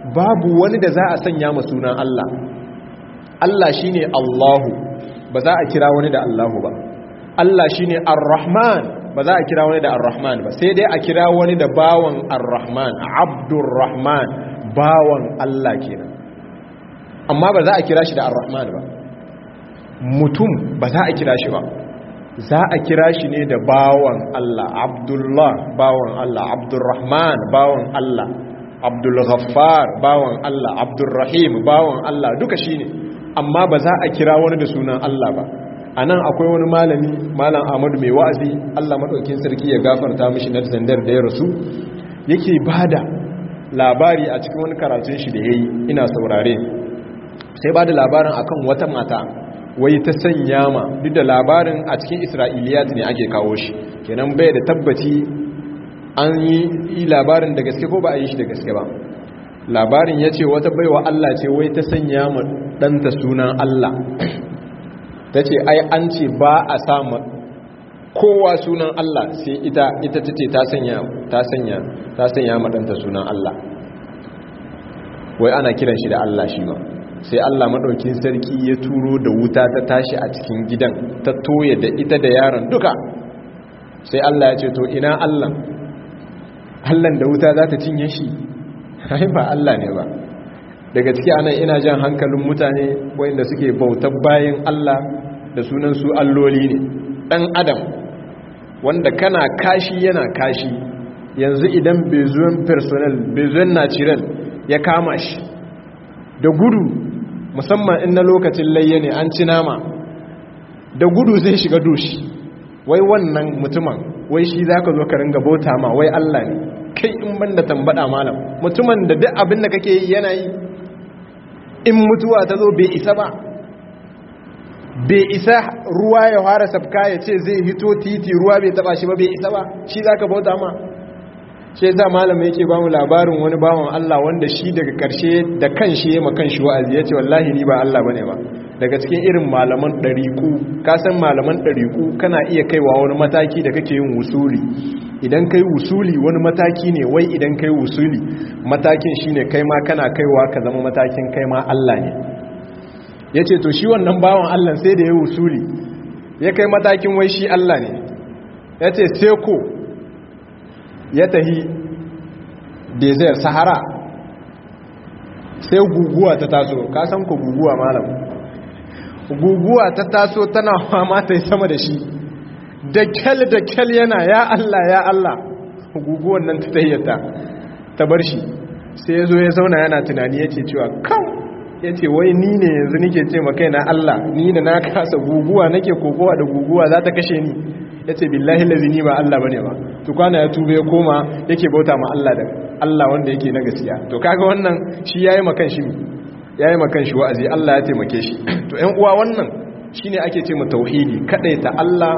babu wani da za a sanya ma sunan Allah Allah shine Allahu ba za a kira wani da Allahu ba Allah shine Ar-Rahman ba za a kira wani da Ar-Rahman ba sai dai a kira wani da bawan Ar-Rahman Abdurrahman bawan Allah kenan amma ba za a kira shi da Ar-Rahman ba mutum ba za a kira shi ba za a kira shi ne da bawan Allah Abdullah bawan Allah Abdurrahman bawan Allah Abdul Ghaffar bawan Allah Abdurrahim bawan Allah duka shine amma ba za a kira wani da sunan Allah ba anan akwai wani malami malam Ahmadu mai wa'azi Allah madaukin sarki ya gafarta mishi na zandar da ya rasu yake bada labari a cikin wani karatun shi da yayi ina saurare sai bada labarin akan wata mata wai ta sanya ma duk da labarin a cikin isra'iliyat ne ake kawo shi kenan bai da tabbaci an yi labarin da gaske ko ba a yi shi da gaske ba labarin ya ce wata baiwa Allah ce wai ta sanya ma ɗanta sunan Allah ta ce ai an ce ba a sama kowa sunan Allah sai ita ita ta ce ta sanya ta sanya ta sanya ma ɗanta sunan Allah wai ana kiran shi da Allah shi ma sai Allah maɗaukin sarki ya turo da wuta ta tashi a cikin gidan ta toye da ita da yaron duka sai Allah ya ce to ina Allah Allah da wuta za ta cinye shi hai ba Allah ne ba daga ciki anan ina jan hankalin mutane wanda suke bautar bayan Allah da sunan su alloli ne dan adam wanda kana kashi yana kashi yanzu idan bezuwan personnel bezuwan natural ya kama shi da gudu musamman in na lokacin layya ne an ci nama da gudu zai shiga dushi wai wannan mutumin wai shi za ka zo ka ringa bauta ma wai Allah ne kai in ban da tambada malam mutumin da duk abin da kake yi yana yi in mutuwa ta zo bai isa ba bai isa ruwa ya fara sabka ya ce zai hito titi ruwa bai taba shi ba bai isa ba shi za ka bauta ma shi yasa malamai yake ba mu labarin wani bawan Allah wanda shi daga karshe da kanshi ya makan shi wa'azi yace wallahi ni ba Allah bane ba daga cikin irin malaman dariku ka san malaman dariku kana iya kaiwa wani mataki da kake yin wusuli idan kai wusuli wani mataki ne wai idan kai wusuli matakin shine kai ma kana kaiwa ka zama matakin kai ma Allah ne yace to shi wannan bawan Allah sai da ya wusuli ya kai matakin wai shi Allah ne yace sai ko ya tahi desert sahara sai guguwa ta taso ka san ku guguwa malam guguwa ta taso tana fama ta sama da shi da kyal da kyal yana ya Allah ya Allah guguwan nan ta tayyata ta bar shi sai ya zo ya zauna yana tunani ya ce cewa kan ya ce wai ni ne yanzu nike ce makai na Allah ni da na kasa guguwa nake kokowa da guguwa za ta kashe ni ya ce billahi lazini ba Allah bane ba to kwana ya tube ya koma yake bauta ma Allah da Allah wanda yake na gaskiya to kaga wannan shi yayi makan shi yayi makan shi wa'azi Allah ya taimake shi to ƴan uwa wannan shine ake ce mu tauhidi kadaita Allah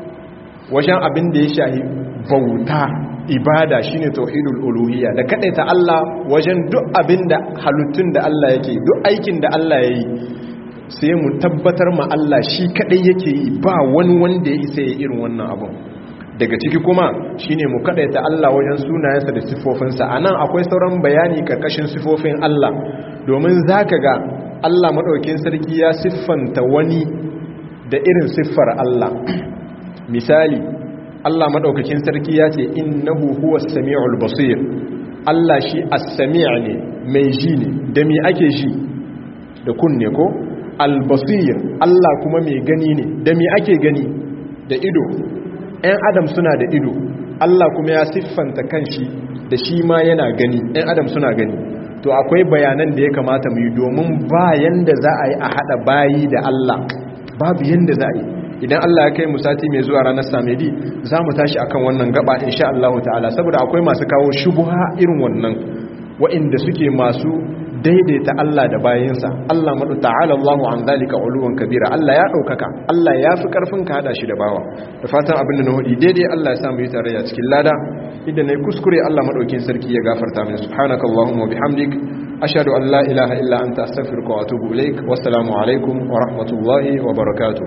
wajen abin da ya shahi bauta ibada shine tauhidul uluhiyya da kadaita Allah wajen duk abin da halittun da Allah yake duk aikin da Allah yayi sai mu tabbatar ma Allah shi kadai yake yi ba wani wanda ya isa ya irin wannan abun daga ciki kuma shine mu kadaita Allah wajen sunayensa da sifofinsa anan akwai sauran bayani karkashin sifofin Allah domin zaka ga Allah madaukakin sarki ya siffanta wani da irin siffar Allah misali Allah madaukakin sarki ya ce innahu huwas samiul basir Allah shi as-sami' ne mai ji ne da me ake ji da kunne ko albasir Allah kuma mai gani ne da me ake gani da ido ɗan adam suna da ido Allah kuma ya siffanta kanshi da shi ma yana gani ɗan adam suna gani to akwai bayanan da ya kamata mu yi domin ba yanda za a yi a haɗa bayi da Allah babu yanda za a yi idan Allah ya kai mu sati mai zuwa ranar samedi za mu tashi akan wannan gaba insha Allah ta'ala saboda akwai masu kawo shubuha irin wannan wa'inda suke masu daidaita Allah da bayinsa Allah madu ta'ala Allahu an zalika uluwan kabira Allah ya daukaka Allah ya fi karfin ka hada shi da bawa da fatan abin da na hudi daidai Allah ya sa mu yi tarayya cikin lada idan nayi kuskure Allah madaukin sarki ya gafarta min subhanakallahumma wa bihamdik ashhadu an la ilaha illa anta astaghfiruka wa atubu ilaik wassalamu alaikum wa rahmatullahi wa barakatuh